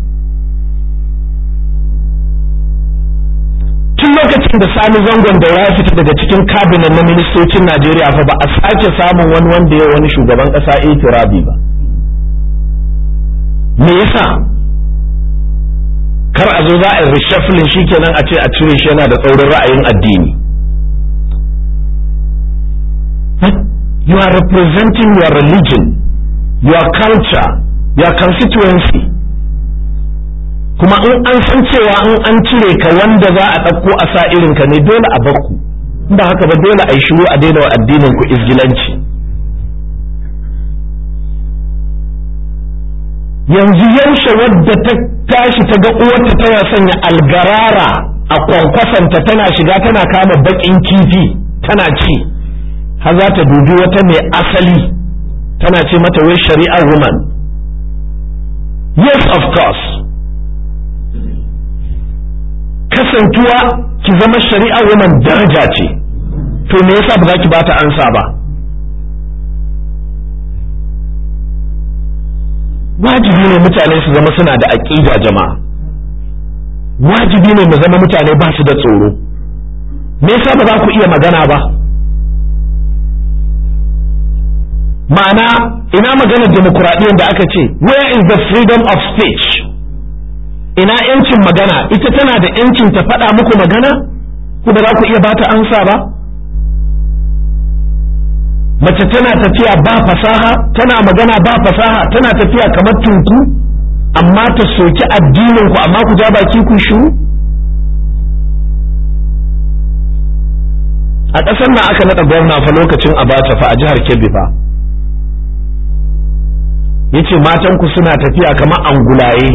tun lokacin da sani zangon daura ya fita daga cikin kabinet na ministocin najeriya fa ba a sake samun wani wanda ya wani shugaban kasa itirabi ba me yasa kar a zo za a yi reshuffling shikenan a ce a cire shi yana da tsaurin ra'ayin addini you are representing your religion, your culture, your constituency. Kuma in an san cewa in an cire ka wanda za a ɗauko a sa irinka ne dole a bakku, ba haka ba dole a yi shiru a daina wa addinin ku izgilanci. Yanzu yaushe wadda ta tashi ta ga uwarta tana sanya algarara a kwankwasanta tana shiga tana kama baƙin kifi tana ci. har za ta dubi wata mai asali tana ce mata wai shari'ar woman yes of course kasantuwa ki zama shari'ar woman daraja ce to me yasa ba za ki bata ansa ba wajibi ne mutane su zama suna da aƙida jama'a wajibi ne mu zama mutane ba su da tsoro me yasa ba za ku iya magana ba ma'ana ina maganar demokuraɗiyyar da aka ce where is the freedom of speech ina yancin magana ita tana da yancin ta faɗa muku magana ku ba za ku iya bata ansa ba mace tana tafiya ba fasaha tana magana ba fasaha tana tafiya kamar tunku amma ta soki addinin ku amma ku ja baki ku shiru a ƙasar nan aka naɗa gwamna fa lokacin abacha fa a jihar kebbi fa yace matan ku suna tafiya kamar angulaye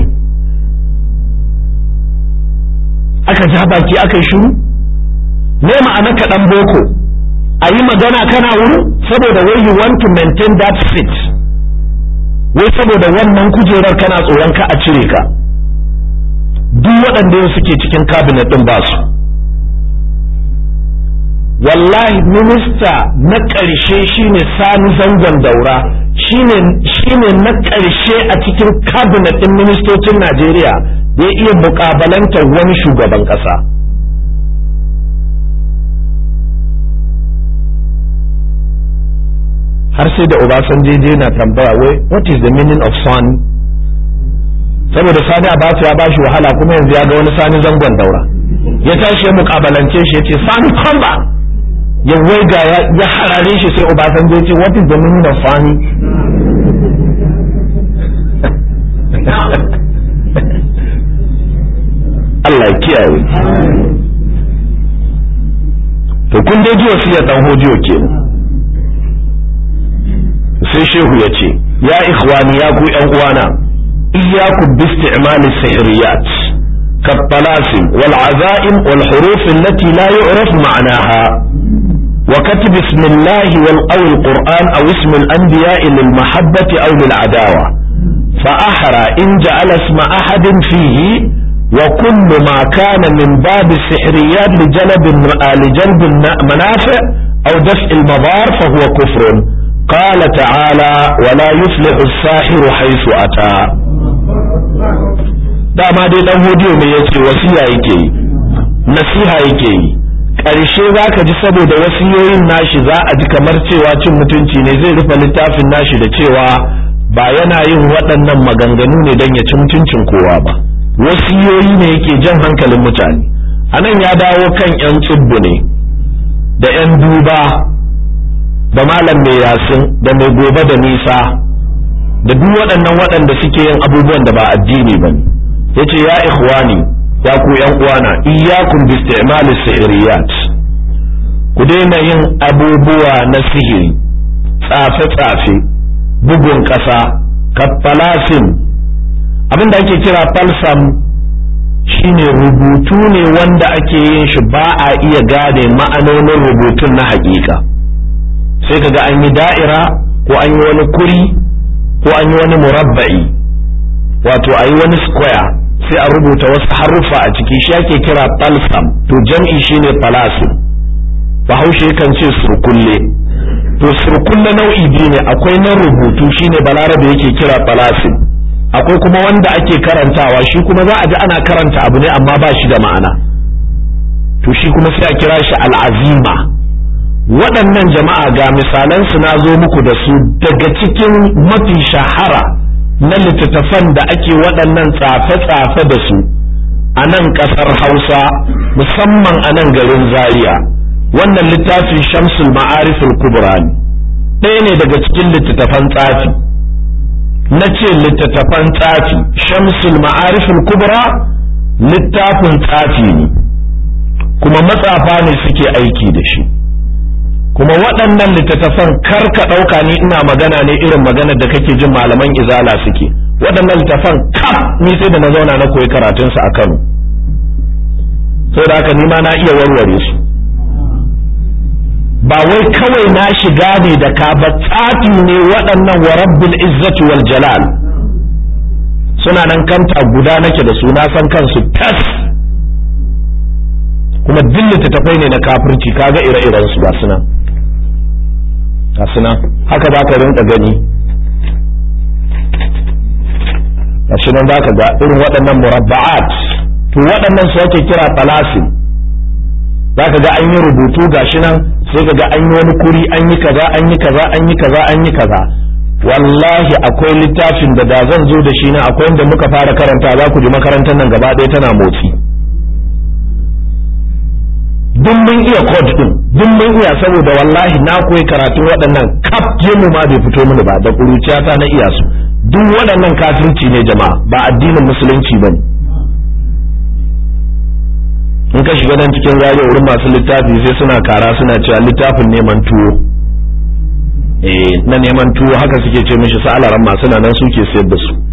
aka ja baki aka yi shiru ne ma'ana kaɗan boko a yi magana kana wuri saboda wai you want to maintain that seat wai saboda wannan kujerar kana tsoron ka a cire ka duk waɗanda yau suke cikin cabinet ɗin ba su wallahi minista na ƙarshe shine sani zangon daura shine na ƙarshe a cikin cabinet ɗin ministocin najeriya da ya iya muƙabalantar wani shugaban ƙasa har sai da Obasanjo je na tambaya wai what is the meaning of son saboda sani abasu ya bashi wahala kuma yanzu ya ga wani sani zangon daura ya tashi ya mukabalance shi ya ce sani kamba ya waiga ya harare shi sai Obasanjo ya ce what is the meaning of sani Allah ya kiyaye to kun dai ji wasiyar dan hodiyo kenan sai shehu ya ce ya ikhwani ya ku yan uwana iyyakum bi isti'mal as-sihriyat كالطلاسم والعزائم والحروف التي لا يعرف معناها وكتب اسم الله أو القرآن أو اسم الأنبياء للمحبة أو للعداوة فأحرى إن جعل اسم أحد فيه وكل ما كان من باب السحريات لجلب لجلب المنافع أو دفع المضار فهو كفر قال تعالى ولا يفلح الساحر حيث أتى dama dai dan hodiyo mai yace wasiya yake yi nasiha yake yi ƙarshe za ka ji saboda wasiyoyin nashi za a ji kamar cewa cin mutunci ne zai rufe littafin nashi da cewa ba yana yin waɗannan maganganu ne don ya ci mutuncin kowa ba wasiyoyi ne yake jan hankalin mutane a nan ya dawo kan 'yan tsubbu ne da 'yan duba da malam mai yasin da mai gobe da nisa da duk waɗannan waɗanda suke yin abubuwan da ba addini ba ne yace ya ikhwani ya ku yan uwana iyyakum bi isti'mali sihriyat ku daina yin abubuwa na sihiri tsafe tsafe bugun ƙasa kaffalasin abin da ake kira falsam shine rubutu ne wanda ake yin shi ba a iya gane ma'anonin rubutun na haƙiƙa sai kaga an yi da'ira ko an yi wani kuri ko an yi wani murabba'i wato a yi wani square sai a rubuta wasu haruffa a ciki shi ake kira falsam to jam'i shine falasim bahaushe kan ce surkulle to surkulle nau'i biyu ne akwai na rubutu shine balarabe yake kira falasim akwai kuma wanda ake karantawa shi kuma za a ji ana karanta abu ne amma ba shi da ma'ana to shi kuma sai a kira shi al'azima waɗannan jama'a ga misalan su na zo muku da su daga cikin mafi shahara na littattafan da ake waɗannan tsafe-tsafe da su a nan ƙasar hausa musamman a nan garin zaria wannan littafin shamsul ma'arifin kubra ne ɗaya ne daga cikin littattafan tsafi na ce littattafan tsafi shamsul ma'arifin kubra littafin tsafi ne kuma matsafa ne suke aiki da shi kuma waɗannan littattafan kar ka ɗauka ni ina magana ne irin maganar da kake jin malaman izala suke waɗannan littattafan kaf ni sai da na zauna na koyi karatunsu a kano da haka ni ma na iya warware su ba wai kawai na shiga ne da ka ba tsafi ne waɗannan wa rabbil izzati wal jalal suna nan kanta guda nake da su na san kansu tas kuma duk littattafai ne na kafirci kaga ire-iren su ba su nan nan haka za ka rinka gani gashi nan za ka ga irin waɗannan murabba'at to waɗannan su ake kira talasin za ka ga an yi rubutu gashi nan sai kaga an yi wani kuri an yi kaza an yi kaza an yi kaza an yi kaza wallahi akwai littafin da da zan zo da shi na akwai inda muka fara karanta za ku ji makarantar nan gaba ɗaya tana motsi duk mun iya code din duk mun iya saboda wallahi na koyi karatun waɗannan kaf mu ma bai fito mini ba da ƙuruciyata na iya su duk waɗannan kafirci ne jama'a ba addinin musulunci ba in ka shiga nan cikin zariya wurin masu littafi sai suna kara suna cewa littafin neman tuwo eh na neman tuwo haka suke ce mishi sa'alaran masu nan suke sayar da su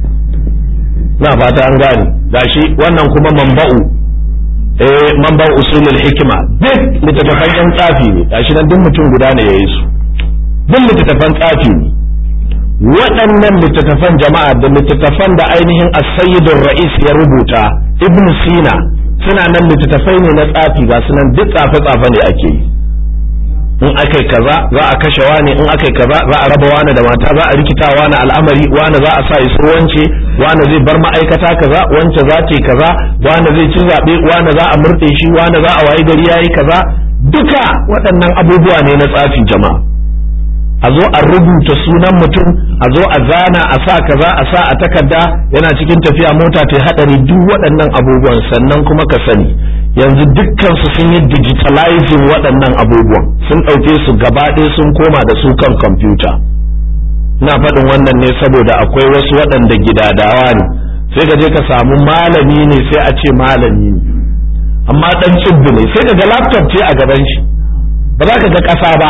na fata an gane gashi wannan kuma mamba'u eh manba'u usulul hikima duk littattafan yan tsafi ne gashi nan duk mutum guda ne yayi su duk littattafan tsafi ne waɗannan littattafan jama'a da littattafan da ainihin as-sayyidur ra'is ya rubuta ibn sina suna nan littattafai ne na tsafi ga sunan duk tsafe-tsafe ne ake yi in aka kaza za a kashe wani in aka kaza za a raba wani da mata za a rikita wani al'amari wani za a sa iso wance wani zai bar ma'aikata kaza wance za ta kaza wani zai ci zaɓe wani za a murɗe shi wani za a wayi gari yayi kaza duka waɗannan abubuwa ne na tsafi jama'a a zo a rubuta sunan mutum a zo a zana a sa kaza a sa a takarda yana cikin tafiya mota ta haɗari duk waɗannan abubuwan sannan kuma ka sani yanzu dukkansu sun yi digitalizing waɗannan abubuwan sun ɗauke su gaba ɗaya sun koma da su kan kwamfuta ina faɗin wannan ne saboda akwai wasu waɗanda gidadawa ne sai ka je ka samu malami ne sai a ce malami ne amma ɗan tsibbi ne sai ka ga laptop ce a gaban shi ba za ka ga ƙasa ba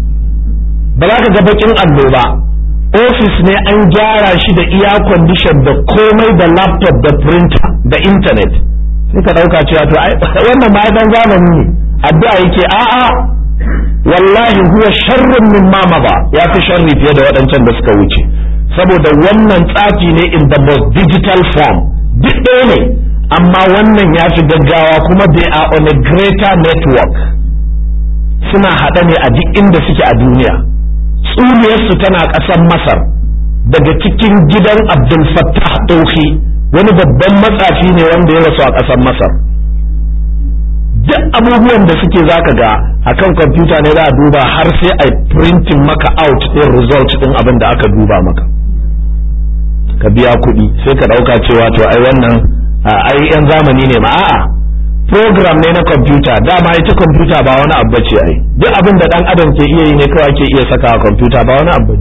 ba za ka ga baƙin allo ba ofis ne an gyara shi da iya condition da komai da laptop da printer da internet sai ka ɗauka cewa to wannan ma dan zamani ne addu'a yake a'a wallahi huwa sharrun min ma ba ya fi sharri fiye da waɗancan da suka wuce saboda wannan tsafi ne in the most digital form duk ɗaya ne amma wannan ya fi gaggawa kuma they are on a greater network suna haɗa ne a duk inda suke a duniya tsuniyarsu tana ƙasar masar daga cikin gidan abdul fattah ɗauki wani babban matsafi ne wanda ya rasu a ƙasar masar duk abubuwan da suke zaka ga akan kwamfuta ne za a duba har sai a printing maka out ɗin result ɗin abin da aka duba maka ka biya kuɗi sai ka ɗauka cewa to ai wannan ai yan zamani ne ma a'a program ne na kwamfuta dama ita kwamfuta ba wani abu ce ai duk abin da ɗan adam ke iya yi ne kawai ke iya saka a kwamfuta ba wani abu ne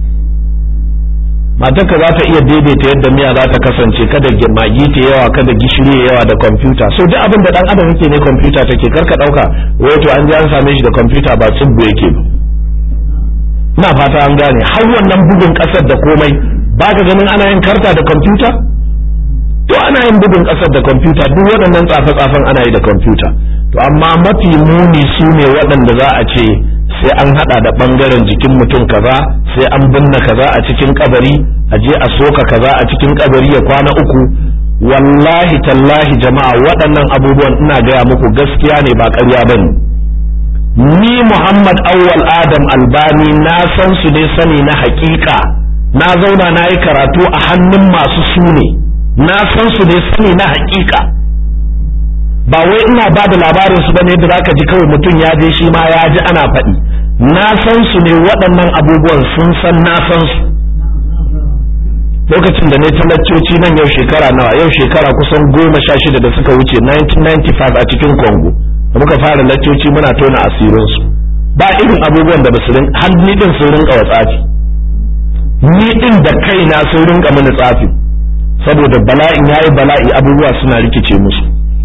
matarka za ta iya daidaita yadda miya za ta kasance kada magi ta yawa kada gishiri ya yawa da kwamfuta so duk abin da dan adam yake ne kwamfuta take karka dauka wato an je an same shi da kwamfuta ba tsubbu yake ba ina fata an gane har wannan bugun kasar da komai baka ganin ana yin karta da kwamfuta to ana yin bugun kasar da kwamfuta duk waɗannan tsafe-tsafen ana yi da kwamfuta to amma mafi muni su ne waɗanda za a ce sai an hada da bangaren jikin mutum kaza sai an binne kaza a cikin kabari a je a soka kaza a cikin kabari ya kwana uku wallahi tallahi jama'a waɗannan abubuwan ina gaya muku gaskiya ne ba ƙarya ba ne ni muhammad awwal adam albani na san su ne sani na haƙiƙa na zauna na yi karatu a hannun masu su ne na san su ne sani na haƙiƙa ba wai ina ba da labarin su bane da zaka ji kawai mutum ya je shi ma ya ji ana faɗi na san su ne waɗannan abubuwan sun san na san su lokacin da ne talaccoci nan yau shekara nawa yau shekara kusan goma sha shida da suka wuce 1995 a cikin congo da muka fara laccoci muna tona asirinsu ba irin abubuwan da basu har ni din sun rinka wa tsafi ni din da kaina sun rinka mini tsafi saboda bala'in yayi bala'i abubuwa suna rikice musu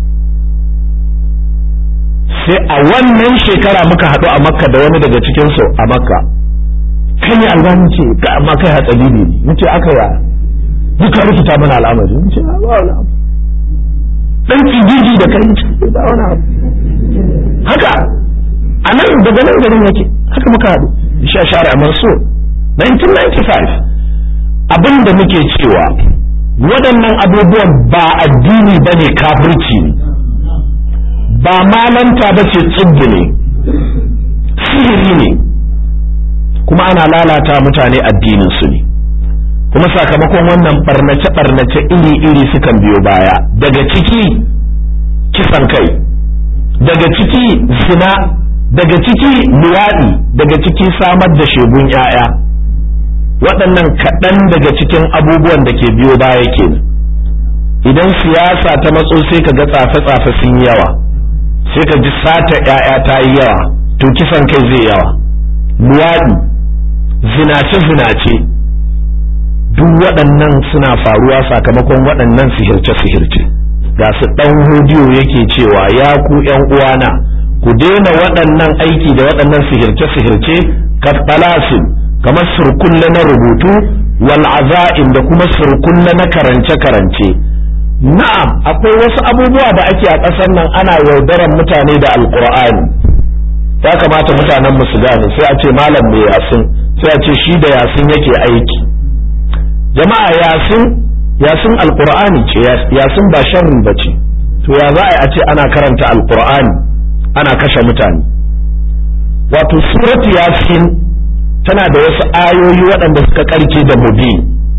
sai a wannan shekara muka haɗu a makka da wani daga cikinsu a makka kai ne albani ce ga amma kai hatsari ne nace aka ya duka rikita mana al'amari nace ba wani abu dan kijiji da kai ce ba wani abu haka a nan daga nan garin yake haka muka haɗu sha share a mansur 1995 abin da muke cewa waɗannan abubuwan ba addini bane kafirci ne ba malanta ba ce tsibbi ne sihiri ne kuma ana lalata mutane addininsu ne kuma sakamakon wannan barnace-barnace iri-iri sukan biyo baya daga ciki kisan kai daga ciki zina daga ciki luwaɗi daga ciki samar da shegun 'ya'ya waɗannan kaɗan daga cikin abubuwan da ke biyo baya kenan idan siyasa ta matso sai ka ga tsafe-tsafe sun yi yawa sai ka ji sata 'ya'ya ta yi yawa to kisan kai zai yawa luwaɗi zinace-zinace duk waɗannan suna faruwa sakamakon waɗannan sihirce-sihirce ga su ɗan hodiyo yake cewa ya ku ‘yan uwana ku daina waɗannan aiki da waɗannan sihirce-sihirce kattalasin kamar surkulle na rubutu wal aza'in da kuma surkulle na karance-karance na'am akwai wasu abubuwa da ake a ƙasar nan ana yaudaran mutane da alƙur'ani ya kamata mutanen mu su gane sai a ce malam mai yasin sai a ce shi da yasin yake aiki jama'a yasin yasin alqur'ani ce yasin ba sharri ba ce to ya za a ce ana karanta alqur'ani ana kashe mutane wato suratu yasin tana da wasu ayoyi waɗanda suka karke da mubin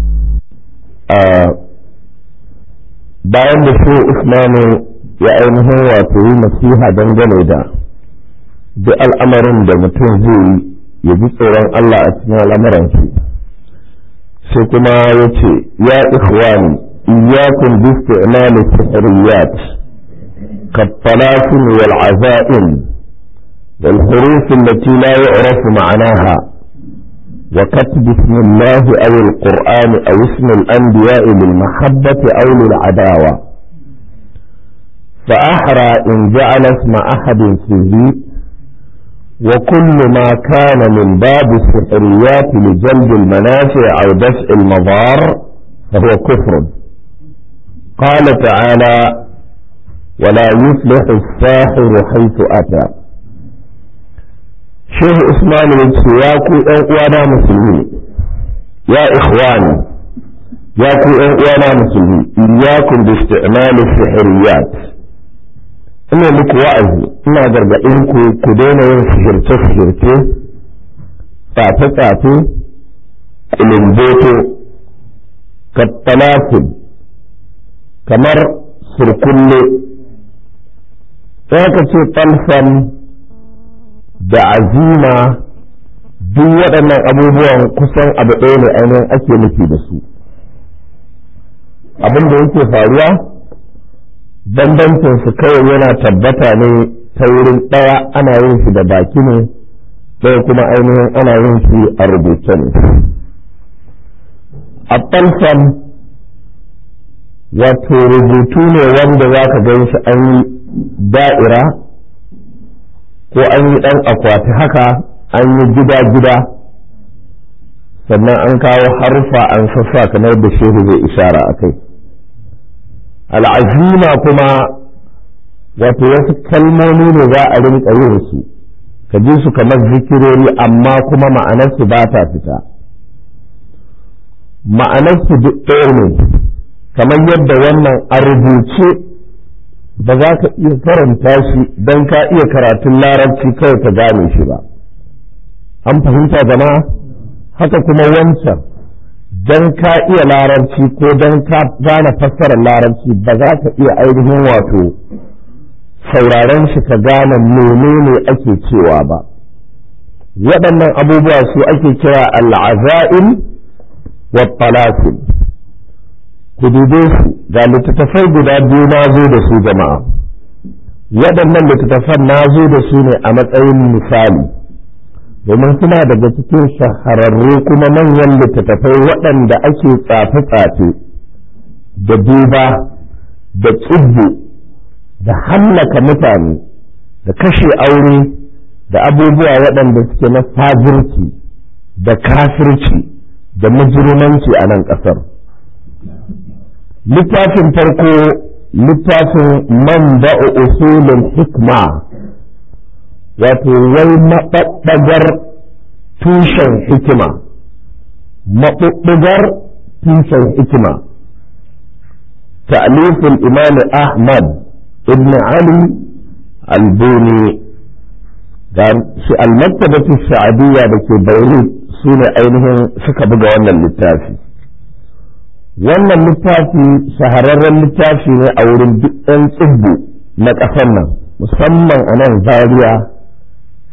bayan da shi usmanu ya ainihin wato yi nasiha dangane da duk al'amarin da mutum zai yi ya ji tsoron Allah a cikin al'amuran shi sai kuma ya ce ya ikhwani iyyakum bi isti'mal as-sihriyat كالطلاسم والعزائم والحروف التي لا يعرف معناها وكتب اسم الله أو القرآن أو اسم الأنبياء للمحبة أو للعداوة فأحرى إن جعل اسم أحد فيه وكل ما كان من باب السحريات لجلب المنافع أو دفع المضار فهو كفر قال تعالى ولا يفلح الساحر حيث أتى شيخ عثمان السياكو وانا مسلمين يا إخواني ياكو وانا مسلمين إياكم باستعمال السحريات ina muku wa'azi ina gargaɗin ku ku daina yin sihirce-sihirce tsafe-tsafe kulumboto kattalafin kamar surkulle sai ka ce falsan da azima duk waɗannan abubuwan kusan abu ɗaya ne ainihin ake nufi da su abin da yake faruwa bambancin su kawai yana tabbata ne ta wurin ɗaya ana yin shi da baki ne ɗaya kuma ainihin ana yin shi a rubuce ne a falsan wato rubutu ne wanda za ka gan shi an yi da'ira ko an yi ɗan akwati haka an yi gida-gida sannan an kawo harfa an sassa kamar da shehu zai ishara a kai al'azima kuma wato wasu kalmomi ne za a rinka yin su ka ji su kamar zikirori amma kuma ma'anarsu ba ta fita ma'anarsu duk ɗaya ne kamar yadda wannan a rubuce ba za ka iya karanta shi don ka iya karatun larabci kawai ka gane shi ba an fahimta jama'a haka kuma wancan don ka iya larabci ko don ka gane fassarar larabci ba za ka iya ainihin wato sauraron shi ka gane menene ake cewa ba waɗannan abubuwa su ake kira al'aza'il wa talatin ku dube su ga littattafai guda biyu na zo da su jama'a waɗannan littattafan na zo da su ne a matsayin misali domin suna daga cikin shahararru kuma manyan littattafai waɗanda ake tsafe-tsafe da duba da tsibbu da hallaka mutane da kashe aure da abubuwa waɗanda suke na fajirci da kafirci da mujrimanci a nan ƙasar littafin farko littafin man ba'u usulul hikma wato wai maɓaɓɓagar tushen hikima maɓuɓɓugar tushen hikima ta'alifin imam ahmad ibn ali albuni da shi almaktabatu sha'adiyya da ke beirut su ne ainihin suka buga wannan littafi wannan littafi shahararren littafi ne a wurin duk 'yan tsibbu na ƙasar nan musamman a nan zaria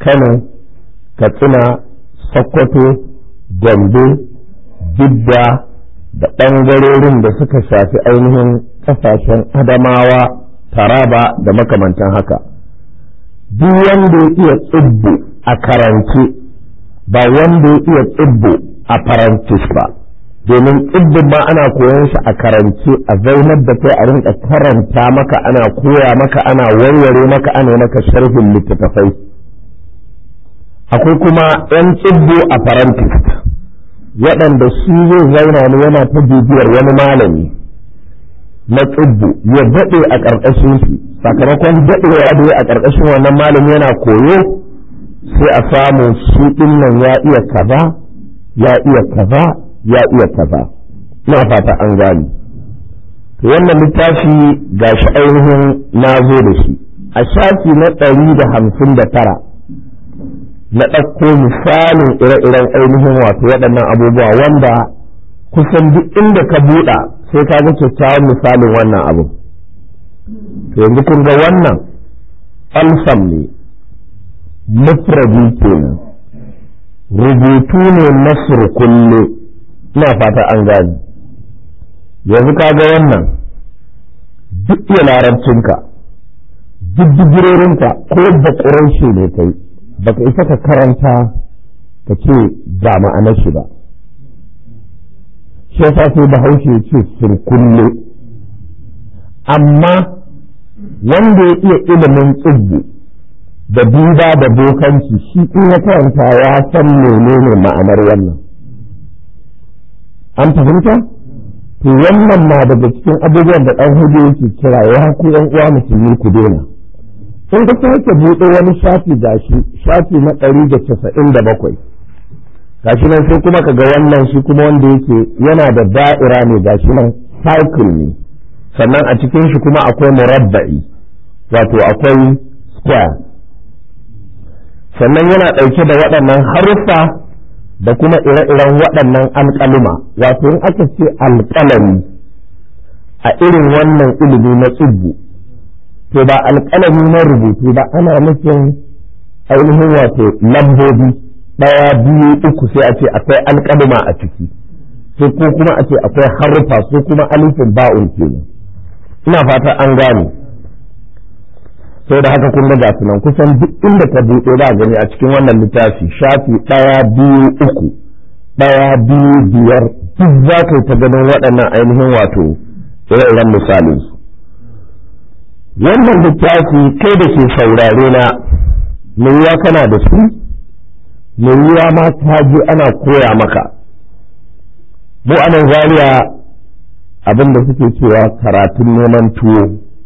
kano katsina sokoto gombe bidda da ɓangarorin da suka shafi ainihin ƙasashen adamawa taraba da makamantan haka duk wanda ya iya tsibbo a karance ba wanda ya iya tsibbo a farantis ba domin tsibbin ma ana koyon shi a karance a zaunar da kai a rinka karanta maka ana koya maka ana warware maka ana maka sharhin littattafai akwai kuma 'yan tsibbo a farantis waɗanda shi zai zauna ne yana ta bibiyar wani malami na tsibbu ya daɗe a ƙarƙashin shi sakamakon daɗewa da a ƙarƙashin wannan malami yana koyo sai a samu shi ɗin nan ya iya kaza ya iya kaza ya iya kaza ina fata an gani to wannan littafi ga shi ainihin na zo da shi a shafi na ɗari da hamsin da tara na ɗauko misalin ire-iren ainihin wato waɗannan abubuwa wanda kusan duk inda ka buɗa sai ka ga kyakkyawan misalin wannan abu to yanzu kun ga wannan alsam ne mufradi kenan rubutu ne na surkulle ina fata an gani yanzu ka ga wannan duk iya larabcinka duk digirorinka ko da ƙuranshi ne kai baka isa ka karanta ka ce ga ma'anar shi ba shi yasa sai bahaushe ce surkulle amma wanda ya iya ilimin tsibbu da duba da bokanci shi in ya karanta ya san menene ma'anar wannan an fahimta to wannan na daga cikin abubuwan da ɗan hudu yake kira ya ku yan uwa musulmi ku daina in ka sake buɗe wani shafi gashi shafi na ɗari da casa'in da bakwai gashi nan sai kuma ka ga wannan shi kuma wanda yake yana da da'ira ne gashi nan cycle ne sannan a cikin shi kuma akwai murabba'i wato akwai square sannan yana ɗauke da waɗannan haruffa da kuma ire-iren waɗannan alƙaluma wato in aka ce alƙalami a irin wannan ilimi na tsibbu to ba alƙalami na rubutu ba ana nufin ainihin wato lambobi ɗaya biyu uku sai a ce akwai alƙaluma a ciki sai ko kuma a ce akwai haruffa ko kuma alifin ba'un kenan ina fata an gane sai da haka kun ga su nan kusan duk inda ka buɗe ba gani a cikin wannan littafi shafi ɗaya biyu uku ɗaya biyu biyar duk za ka yi ta ganin waɗannan ainihin wato ire-iren misalin su wannan littafi kai da ke saurare na mai yiwa kana da su mai yiwa ma ta je ana koya maka mu anan zariya abin da suke cewa karatun neman tuwo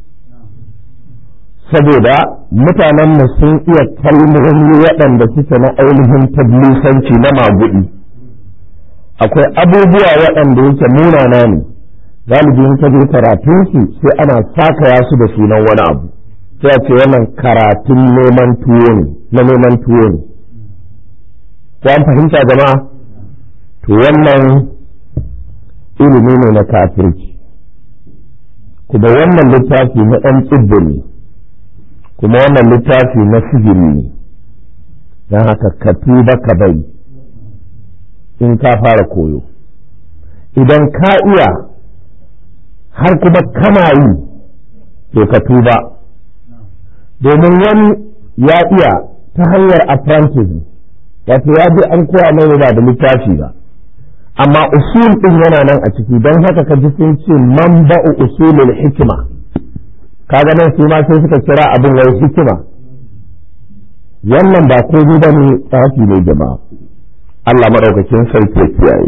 saboda mutanenmu sun iya kalmomi waɗanda suke na ainihin tablisanci na magudi akwai abubuwa waɗanda yake munana ne galibin ka je karatun su sai ana sakaya su da sunan wani abu sai a ce wannan karatun neman tuwo ne na neman tuwo ne ko an fahimta jama'a to wannan ilimi ne na kafirci kuma wannan littafi na ɗan tsibbi ne kuma wannan littafi na sihiri ne don haka ka tuba ka bai in ka fara koyo idan ka iya har kuma kana yi to ka tuba domin wani ya iya ta hanyar apprentice wato ya bi an koya mai ba da littafi ba amma usul din yana nan a ciki don haka ka ji sun ce manba'u usulul hikima kaga nan su ma sai suka kira abin wai hikima wannan ba komai ba ne tsafi ne jama'a Allah maɗaukakin sarki ya kiyaye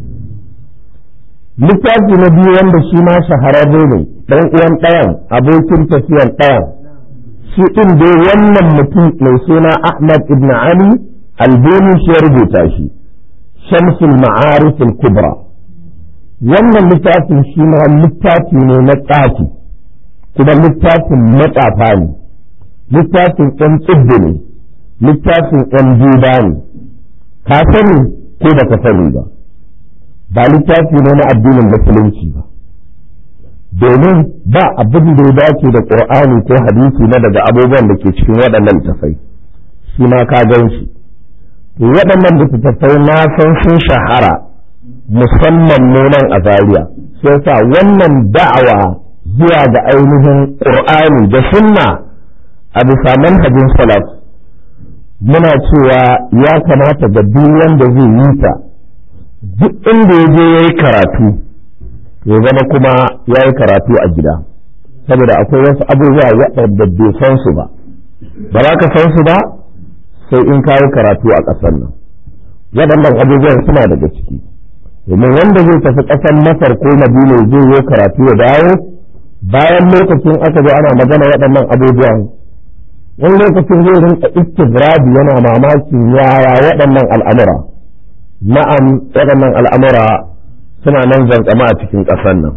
littafi na biyu wanda shi ma shahararre ne ɗan uwan ɗayan abokin tafiyan ɗayan shi ɗin dai wannan mutum mai suna Ahmad ibn Ali albani shi ya rubuta shi shamsul ma'arif kubra wannan littafin shi ma littafi ne na tsafi kuma littafin matsafa ne littafin ɗan tsibbi ne littafin ɗan duba ne ka sani ko ba ka sani ba ba littafi ne na addinin musulunci ba domin ba abin da ya dace da ƙur'ani ko hadisi na daga abubuwan da ke cikin waɗannan littafai shi ma ka gan shi to waɗannan littattafai na san sun shahara musamman nunan a Zariya shi yasa wannan da'awa zuwa ga ainihin ƙur'ani da sunna a bisa manhajin salaf muna cewa ya kamata ga duk wanda zai yi ta duk inda ya je ya yi karatu ya zama kuma ya yi karatu a gida saboda akwai wasu abubuwa waɗanda bai san su ba ba za ka san su ba sai in ka yi karatu a ƙasar nan waɗannan abubuwan suna daga ciki domin wanda zai tafi ƙasar masar ko madina zai yi karatu ya dawo bayan lokacin aka zo ana magana waɗannan abubuwan wani lokacin zai rinka istigradi yana mamakin yaya waɗannan al'amura na'am waɗannan al'amura suna nan zankama a cikin ƙasar nan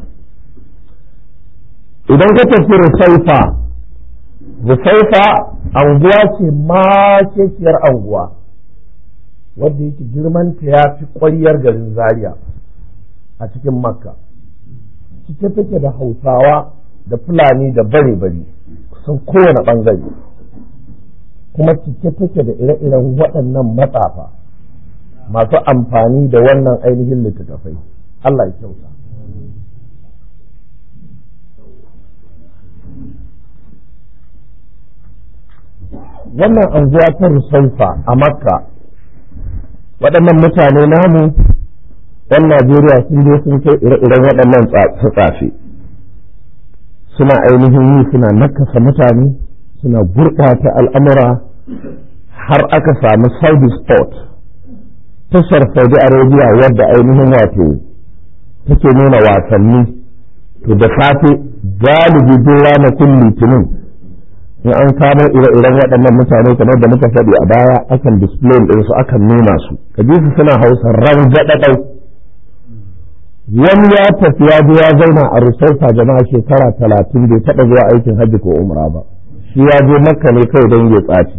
idan ka tafi rusaifa rusaifa anguwa ce makekiyar anguwa wadda yake girmanta ya fi ƙwariyar garin zaria a cikin makka cike take da hausawa da fulani da bare-bare kusan kowane ɓangare kuma cike take da ire-iren waɗannan matsafa masu amfani da wannan ainihin littattafai Allah ya kyauta wannan anguwa ta rusaifa a makka waɗannan mutane namu ɗan najeriya sun je sun kai ire-iren waɗannan tsafe suna ainihin yi suna nakasa mutane suna gurɓata al'amura har aka samu saudi sport tashar saudi arabia wadda ainihin wato take nuna wasanni to da safe galibi duk ranakun litinin in an kamo ire-iren waɗannan mutane kamar da muka faɗi a baya akan display ɗinsu akan nuna su kaji su suna hausa rangaɗaɗau wani ya tafi ya je ya zauna a rusaifa jama'a shekara talatin bai taɓa zuwa aikin hajji ko umra ba shi ya je makka ne kawai don ya tsaci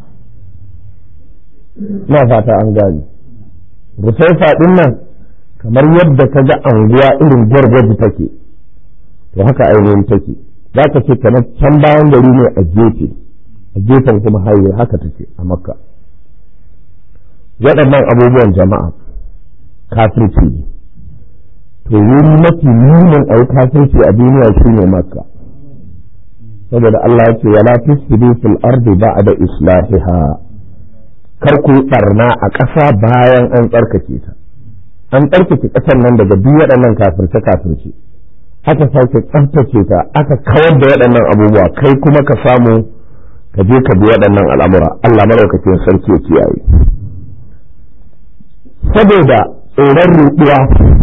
ina fata an gane rusaifa ɗin nan kamar yadda ka ga anguwa irin gwargwaji take to haka ainihin take za ka ce kamar can bayan gari ne a gefe a gefen kuma haye haka take a makka waɗannan abubuwan jama'a kafirci ne to wuri mafi munin a yi kafirci a duniya shine makka saboda Allah ya ce wala tusfidu fil ardi ba'da islahiha kar ku yi barna a ƙasa bayan an tsarkake ta an tsarkake ƙasar nan daga duk waɗannan kafirce kafirce aka sake tsaftace ta aka kawar da waɗannan abubuwa kai kuma ka samu ka je ka bi waɗannan al'amura Allah maɗaukakin sarki ya kiyaye saboda tsoron ruɗuwa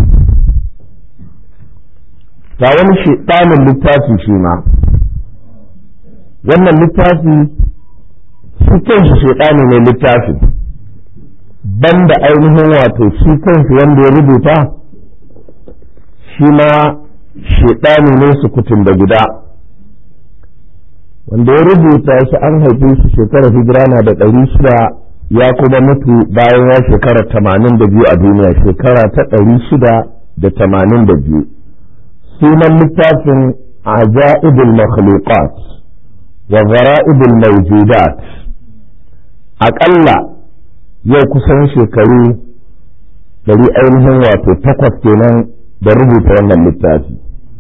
ga wani shiɗanin littafi shi ma wannan littafi shi kanshi shiɗani ne littafi banda ainihin wato shi kanshi wanda ya rubuta shi ma shiɗani ne su kutun da guda wanda ya rubuta shi an haife shi shekarar hijira na da ɗari shida ya kuma mutu bayan ya shekara tamanin da biyu a duniya shekara ta ɗari shida da tamanin da biyu sunan littafin ajaibul makhluqat wa zara'ibul mawjudat aƙalla yau kusan shekaru ɗari ainihin wato takwas kenan da rubuta wannan littafi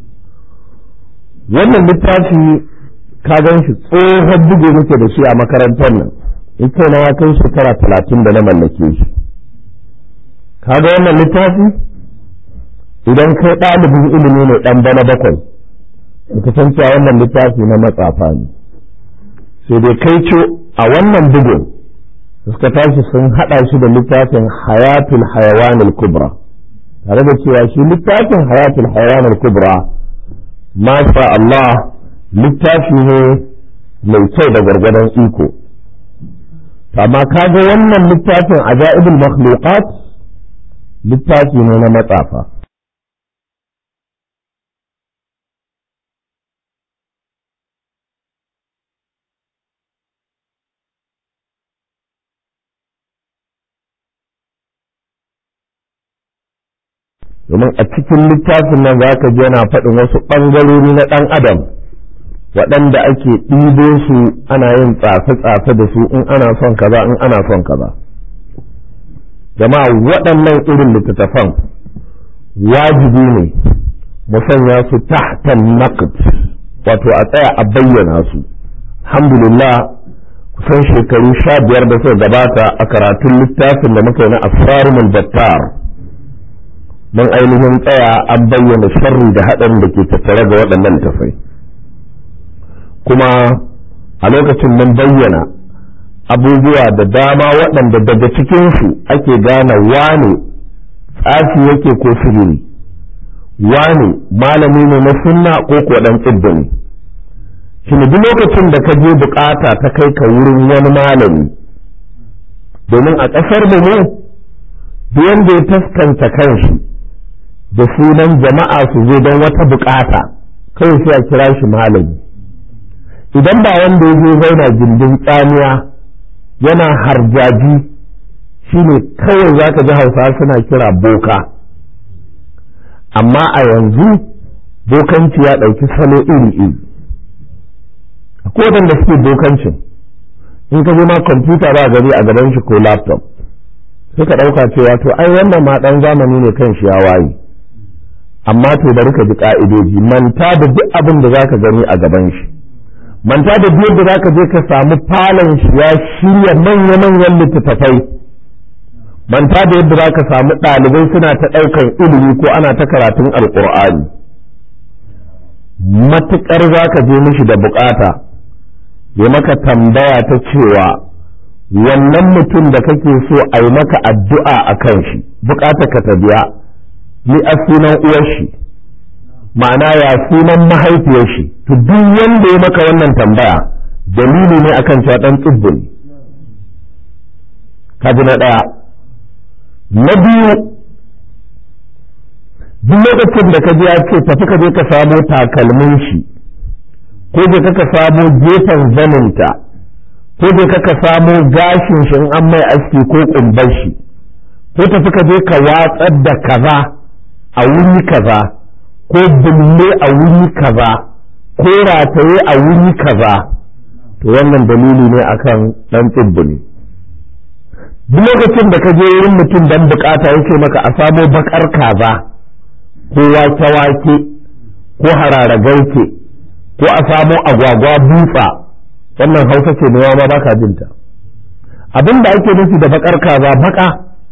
wannan littafi ka gan shi tsohon bugu muke da shi a makarantar nan in kai na ya kai shekara talatin da na mallake shi ka ga wannan littafi idan kai ɗalibin ilimi ne ɗan bana bakwai ka san cewa wannan littafi na matsafa ne sai dai kai ce a wannan bugun suka tashi sun haɗa shi da littafin hayatul hayawanul kubra tare da cewa shi littafin hayatul hayawanul kubra masha Allah littafi ne mai kyau da gwargwadon iko amma kaga wannan littafin ajaibul makhluqat littafi ne na matsafa domin a cikin littafin nan za ka ji yana faɗin wasu ɓangarori na ɗan adam waɗanda ake ɗibo su ana yin tsafe-tsafe da su in ana son kaza in ana son kaza jama'a waɗannan irin littattafan wajibi ne mu sanya su tahtan naqd wato a tsaya a bayyana su alhamdulillah kusan shekaru sha biyar da suka gabata a karatun littafin da muka yi na asrarul battar don ainihin tsaya an bayyana sharri da haɗarin da ke tattare ga waɗannan littafai kuma a lokacin mun bayyana abubuwa da dama waɗanda daga cikinsu ake gane wane tsafi yake ko sirri wane malami ne na sunna ko ko ɗan tsibbi ne shi duk lokacin da ka je bukata ta kai ka wurin wani malami domin a ƙasar mu ne duk wanda ya taskanta kanshi da sunan jama'a su zo don wata bukata kawai sai a kira shi malami idan ba wanda ya zo zauna gindin tsamiya yana harjaji shine kawai za ka ji hausa suna kira boka amma a yanzu bokanci ya ɗauki salo iri-iri ko waɗanda suke bokancin in ka zo ma kwamfuta ba gari a gaban shi ko laptop sai ka ɗauka cewa to ai wannan ma ɗan zamani ne kan shi ya waye amma to bari ka ji ƙa'idoji manta da duk abin da za ka gani a gaban shi manta da biyar da zaka je ka samu falon shi ya shirya manya-manyan littattafai manta da yadda zaka samu ɗalibai suna ta ɗaukan ilimi ko ana ta karatun alƙur'ani matuƙar zaka je mishi da bukata ya maka tambaya ta cewa wannan mutum da kake so a yi maka addu'a a kan shi bukata ka ta biya ni a sunan uwar shi ma'ana ya sunan mahaifiyar shi to duk wanda ya maka wannan tambaya dalili ne akan cewa dan tsibbi ne kaji na ɗaya na biyu duk lokacin da ka je ya ce tafi ka je ka samo takalmin shi ko je ka samo gefen zaninta ko je ka samo gashin shi in an mai aski ko kumbar shi ko tafi ka je ka watsar da kaza a wuri kaza ko bulle a wuri kaza ko rataye a wuri kaza to wannan dalili ne akan dan tsibbuli duk lokacin da ka je wurin mutum dan bukata yake maka a samo bakar kaza ko wake-wake ko hararagauke ko a samo agwagwa butsa wannan hausa ce ne ma baka jinta abin da ake nufi da bakar kaza baka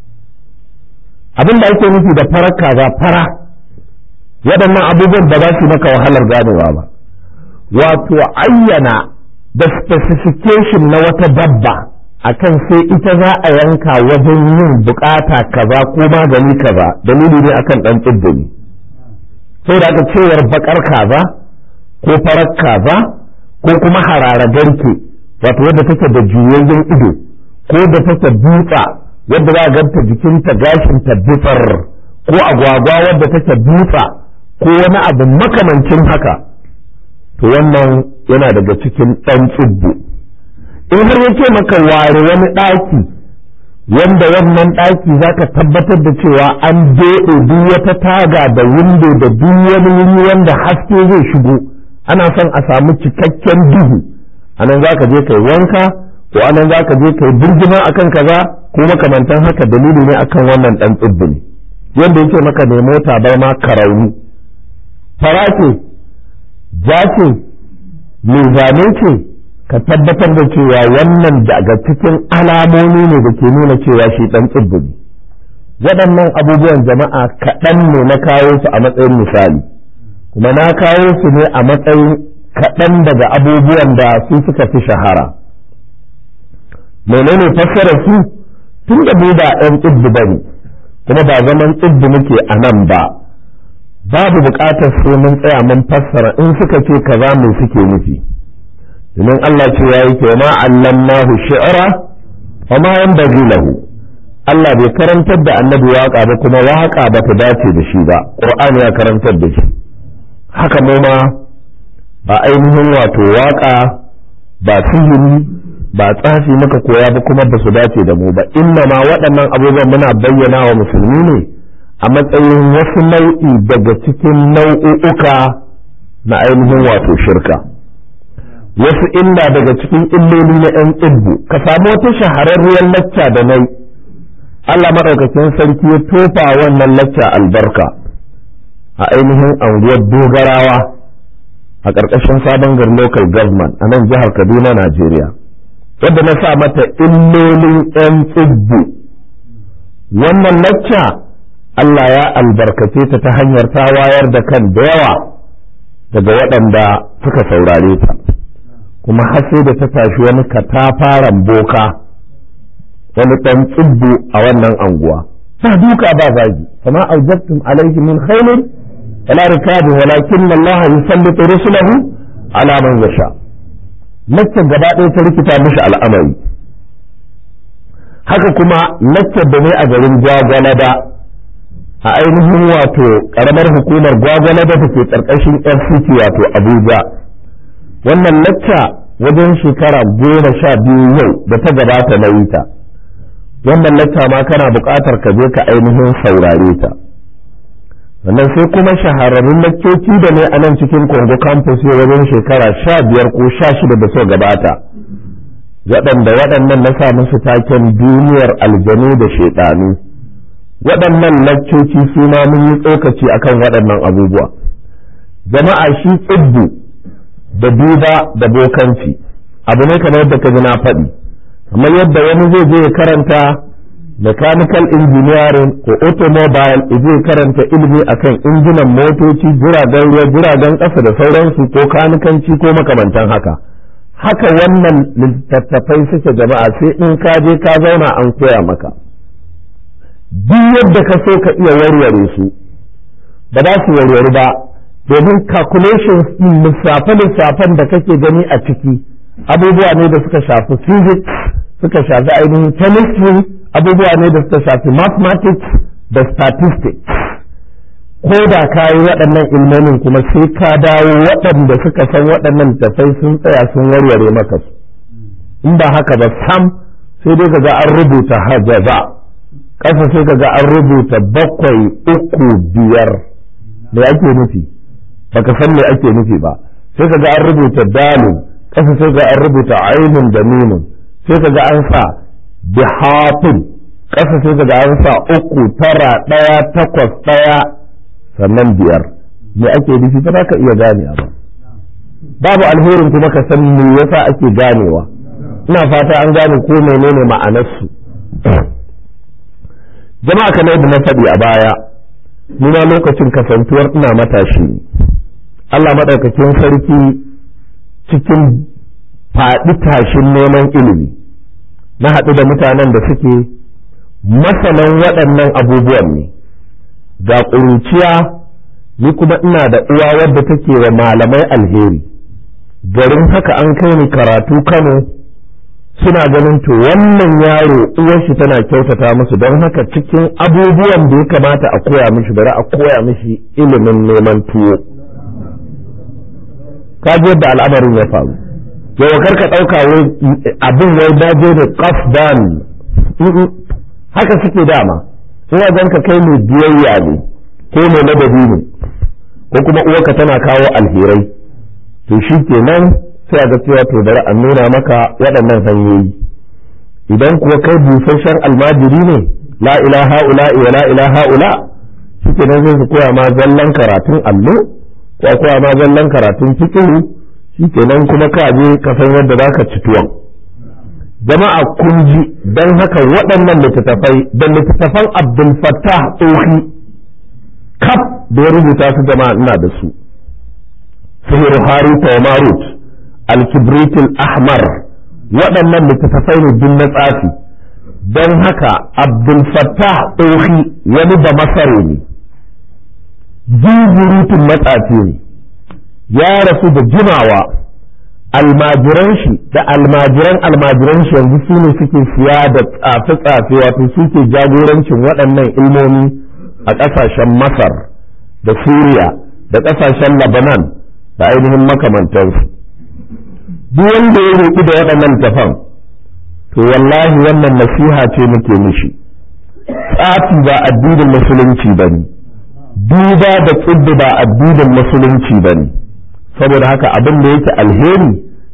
abin da ake nufi da farar kaza fara waɗannan abubuwan ba za su maka wahalar ganowa ba wato ayyana da specification na wata dabba akan sai ita za a yanka wajen yin bukata kaza ko magani kaza dalili ne akan dan tsibbini sai da aka cewar bakar kaza ko farar kaza ko kuma harara garke wato wadda take da juyayyen ido ko da take dutsa wadda za a ganta jikinta gashinta bitsar ko agwagwa wadda take dutsa ko wani abu makamancin haka to wannan yana daga cikin ɗan tsibbu in har yake maka ware wani ɗaki wanda wannan ɗaki za ka tabbatar da cewa an doɗe duk wata taga da windo da duk wani wuri wanda haske zai shigo ana son a samu cikakken duhu anan za ka je kai wanka ko anan za ka je kai birgima akan kaza ko makamantan haka dalili ne akan wannan ɗan tsibbi ne yadda yake maka ne mota bai ma karauni fara ce ja ce mai zane ce ka tabbatar da cewa wannan daga cikin alamomi ne da ke nuna cewa shi ɗan tsibbi ne waɗannan abubuwan jama'a kaɗan ne na kawo su a matsayin misali kuma na kawo su ne a matsayin kaɗan daga abubuwan da su suka fi shahara menene fassara su tun da mu ba ɗan tsibbi ba ne kuma ba zaman tsibbi muke a nan ba babu buƙatar sai mun tsaya mun fassara in suka ce kaza mu suke nufi domin Allah ce ya yi ma allamnahu shi'ra wa ma yanbaghi lahu Allah bai karantar da annabi waka ba kuma waka ba ta dace da shi ba Qur'ani ya karantar da shi haka mu ma ba ainihin wato waka ba sihiri ba tsafi muka koya ba kuma ba su dace da mu ba inna ma waɗannan abubuwan muna bayyana wa musulmi ne a matsayin wasu nau'i daga cikin nau'uka na ainihin wato shirka wasu illa daga cikin illoli na 'yan tsibbu ka samu wata shahararriyar lacca da nai Allah maɗaukakin sarki ya tofa wannan lacca albarka a ainihin anguwar dogarawa a ƙarƙashin sabon gar local government a nan jihar kaduna najeriya wadda na sa mata illolin 'yan tsibbu wannan lacca Allah ya albarkace ta ta hanyar ta wayar da kan da yawa daga waɗanda suka saurare ta kuma har sai da ta tashi wani katafaren boka wani ɗan tsibbu a wannan anguwa ba duka ba zagi kama aujabtum alaihi min khairin wala rikabin walakin Allah yusallitu rusulahu ala man yasha laccar gaba ɗaya ta rikita mishi al'amari haka kuma laccar da ne a garin gwagwalada a ainihin wato ƙaramar hukumar gwagwalada da ke ƙarƙashin fct wato abuja wannan lacca wajen shekara goma sha biyu yau da ta gabata na yi ta wannan lacca ma kana buƙatar ka je ka ainihin saurare ta sannan sai kuma shahararrun laccoci da ne a nan cikin Congo campus yau wajen shekara sha biyar ko sha shida da so gabata waɗanda waɗannan na sa musu taken duniyar aljanu da shaiɗanu waɗannan laccoci su ma mun yi tsokaci akan waɗannan abubuwa jama'a shi tsibbu da duba da bokanci abu ne kamar yadda ka ji na faɗi kamar yadda wani zai je ya karanta mechanical engineering ko automobile zai karanta ilimi akan injinan motoci jiragen ruwa jiragen ƙasa da sauransu ko kanikanci ko makamantan haka haka wannan littattafai suke jama'a sai in ka je ka zauna an koya maka duk yadda ka so ka iya warware su ba za su warware ba domin calculations din lissafe-lissafen da kake gani a ciki abubuwa ne da suka shafi physics suka shafi ainihin chemistry abubuwa ne da suka shafi mathematics da statistics ko da ka yi waɗannan ilmomin kuma sai ka dawo waɗanda suka san waɗannan tafai sun tsaya sun warware maka su in ba haka ba sam sai dai ga an rubuta hajaza ƙasa sai ga an rubuta bakwai uku biyar me ake nufi baka san me ake nufi ba sai ka ga an rubuta dalil ƙasa sai ga an rubuta ainun da mimun sai ka ga an sa bihafin ƙasa sai ka ga an sa uku tara ɗaya takwas ɗaya sannan biyar me ake nufi ba za ka iya gane ba babu alherin kuma ka san me yasa ake ganewa ina fata an gane ko menene ma'anarsu jama'a kamar da na faɗi a baya nuna lokacin kasantuwar ina matashi ne Allah maɗaukakin sarki cikin faɗi tashin neman ilimi na haɗu da mutanen da suke masanan waɗannan abubuwan ne ga ƙuruciya ni kuma ina da uwa wadda take wa malamai alheri garin haka an kai ni karatu kano suna ganin to wannan yaro uwarshi tana kyautata musu don haka cikin abubuwan da ya kamata a koya mishi bari a koya mishi ilimin neman tuwo ka ji yadda al'amarin ya faru yau kar ka ɗauka wai abin wai daje da qasdan haka suke dama ina zan ka kai mai biyayya ne ko mai ladabi ne ko kuma uwarka tana kawo alherai to shi kenan sai a ga cewa to bari a nuna maka waɗannan hanyoyi idan kuwa kai busasshen almajiri ne la ilaha ula wa la ilaha ula shi kenan zai su koya ma zallan karatun allo ko koya ma zallan karatun fikiru shi kenan kuma ka je ka san yadda za ka ci tuwon jama'a kun ji don haka waɗannan littattafai da littattafan abdul fattah tsohi kaf da ya rubuta su jama'a ina da su sihir harita wa marut al-kibrit ahmar waɗannan littattafai ne duk na tsafi don haka abdul fattah tsohi wani da masare ne jijirutun matsafi ne ya rasu da jimawa almajiran shi da almajiran almajiran shi yanzu su ne suke siya da tsafe-tsafe wato suke jagorancin waɗannan ilmomi a ƙasashen masar da suriya da ƙasashen labanan da ainihin makamantansu duk wanda ya roƙi da waɗannan tafan to wallahi wannan nasiha ce muke mishi tsafi ba addinin musulunci ba ne duba da tsibbi ba addinin musulunci ba ne saboda haka abin da yake alheri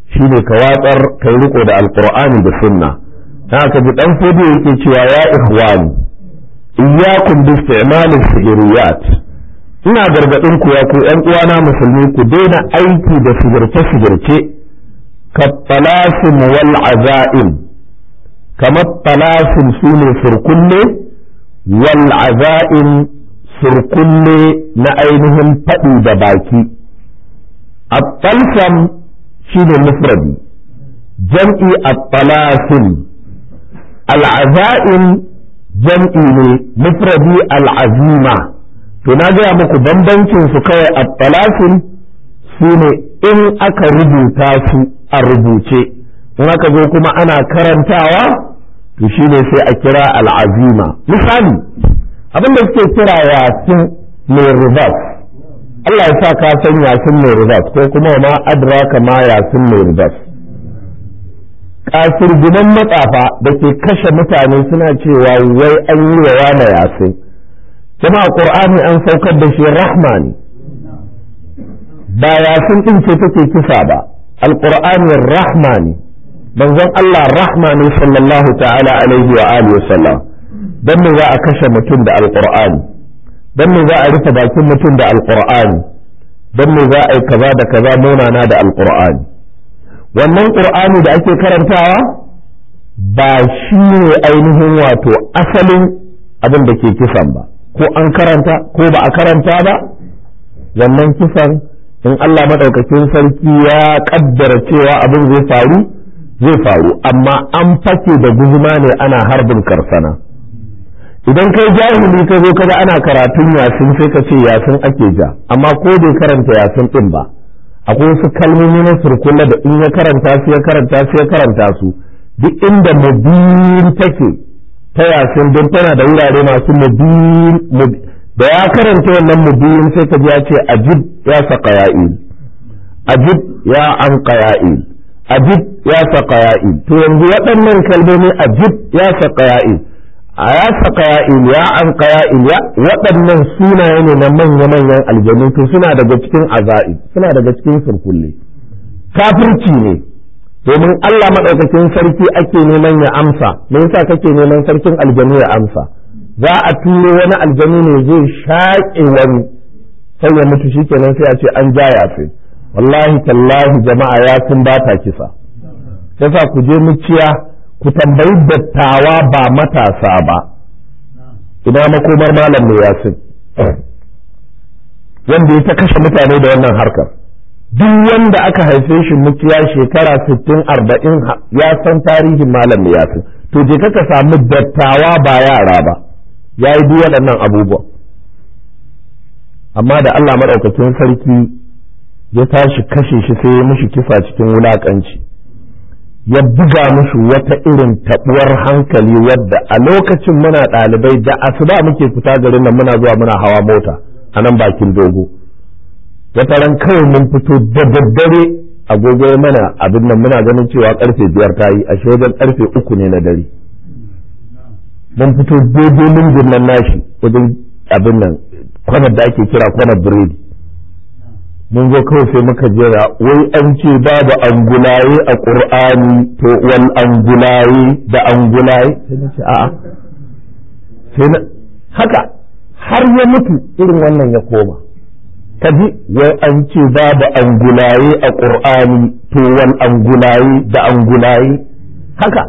shine ka watsar kai riko da alqur'ani da sunna dan aka ji dan fodi yake cewa ya ikhwani iyyakum bi isti'mal as-sihiriyat ina gargadin ku ya ku ƴan uwana musulmi ku daina aiki da sigirce sigirce ka talasim wal azaim kamar talasim sune surkulle wal azaim surkulle na ainihin faɗi da baki at-talsam shine mufradi jam'i at-talasim al-azaim jam'i ne mufradi al-azima to na gaya muku bambancin su kawai at-talasim shine in aka rubuta su a rubuce in aka zo kuma ana karantawa to shine sai a kira al-azima misali abin da suke kira yasin mai reverse Allah ya sa ka san yasin mai reverse ko kuma ma adraka ma yasin mai reverse kasirginan matsafa da ke kashe mutane suna cewa wai an yi wa wane yasin jama'a qur'ani an saukar da shi rahma ne ba yasin din ce take kisa ba alqur'ani rahma ne manzon Allah rahma ne sallallahu ta'ala alaihi wa alihi wa sallam dan me za a kashe mutum da alqur'ani dan me za a rufe bakin mutum da alqur'ani dan me za a yi kaza da kaza munana da alqur'ani wannan qur'ani da ake karantawa ba shi ne ainihin wato asalin abin da ke kisan ba ko an karanta ko ba a karanta ba wannan kisan in Allah madaukakin sarki ya kaddara cewa abin zai faru zai faru amma an fake da guzuma ne ana harbin karsana idan kai jahili ka zo kaga ana karatun yasin sai ka ce yasin ake ja amma ko bai karanta yasin din ba akwai wasu kalmomi na surkulla da in ya karanta su ya karanta su ya karanta su duk inda mubin take ta yasin don tana da wurare masu mubin da ya karanta wannan mubin sai ka ji ya ce ajib ya saka ya'il ajib ya an qaya'il ajib ya saka ya'il to yanzu waɗannan kalmomi ajib ya saka ya'il a ya saka ya'il ya an qaya'il ya waɗannan sunaye ne na manya-manyan aljanu to suna daga cikin aza'i suna daga cikin surkulle kafirci ne domin Allah maɗaukakin sarki ake neman ya amsa me yasa kake neman sarkin aljanu ya amsa za a turo wani aljanu ne zai shaƙe wani sai ya mutu shikenan sai a ce an ja yasin wallahi tallahi jama'a ya sun ba ta kisa yasa ku je muciya ku tambayi dattawa ba matasa ba ina makomar malam mai yasin wanda ya ta kashe mutane da wannan harkar duk wanda aka haife shi muciya shekara sittin arba'in ya san tarihin malam mai yasin to je ka samu dattawa ba yara ba ya yi duk waɗannan abubuwa amma da Allah maɗaukakin sarki ya tashi kashe shi sai ya mishi kisa cikin wulaƙanci ya buga mushi wata irin taɓuwar hankali wadda a lokacin muna ɗalibai da asuba muke fita garin nan muna zuwa muna hawa mota a nan bakin dogo wata ran kawai mun fito da daddare agogo mana abin nan muna ganin cewa karfe biyar ta yi a wajen karfe uku ne na dare mun fito daidai lungun nan nashi wajen abin nan kwanar da ake kira kwanar biredi mun zo kawai sai muka jera wai an ce babu angulaye a ƙur'ani to wal angulaye da angulaye sai na ce a'a sai na haka har ya mutu irin wannan ya koma kaji wai an ce babu angulaye a ƙur'ani to wal angulaye da angulaye haka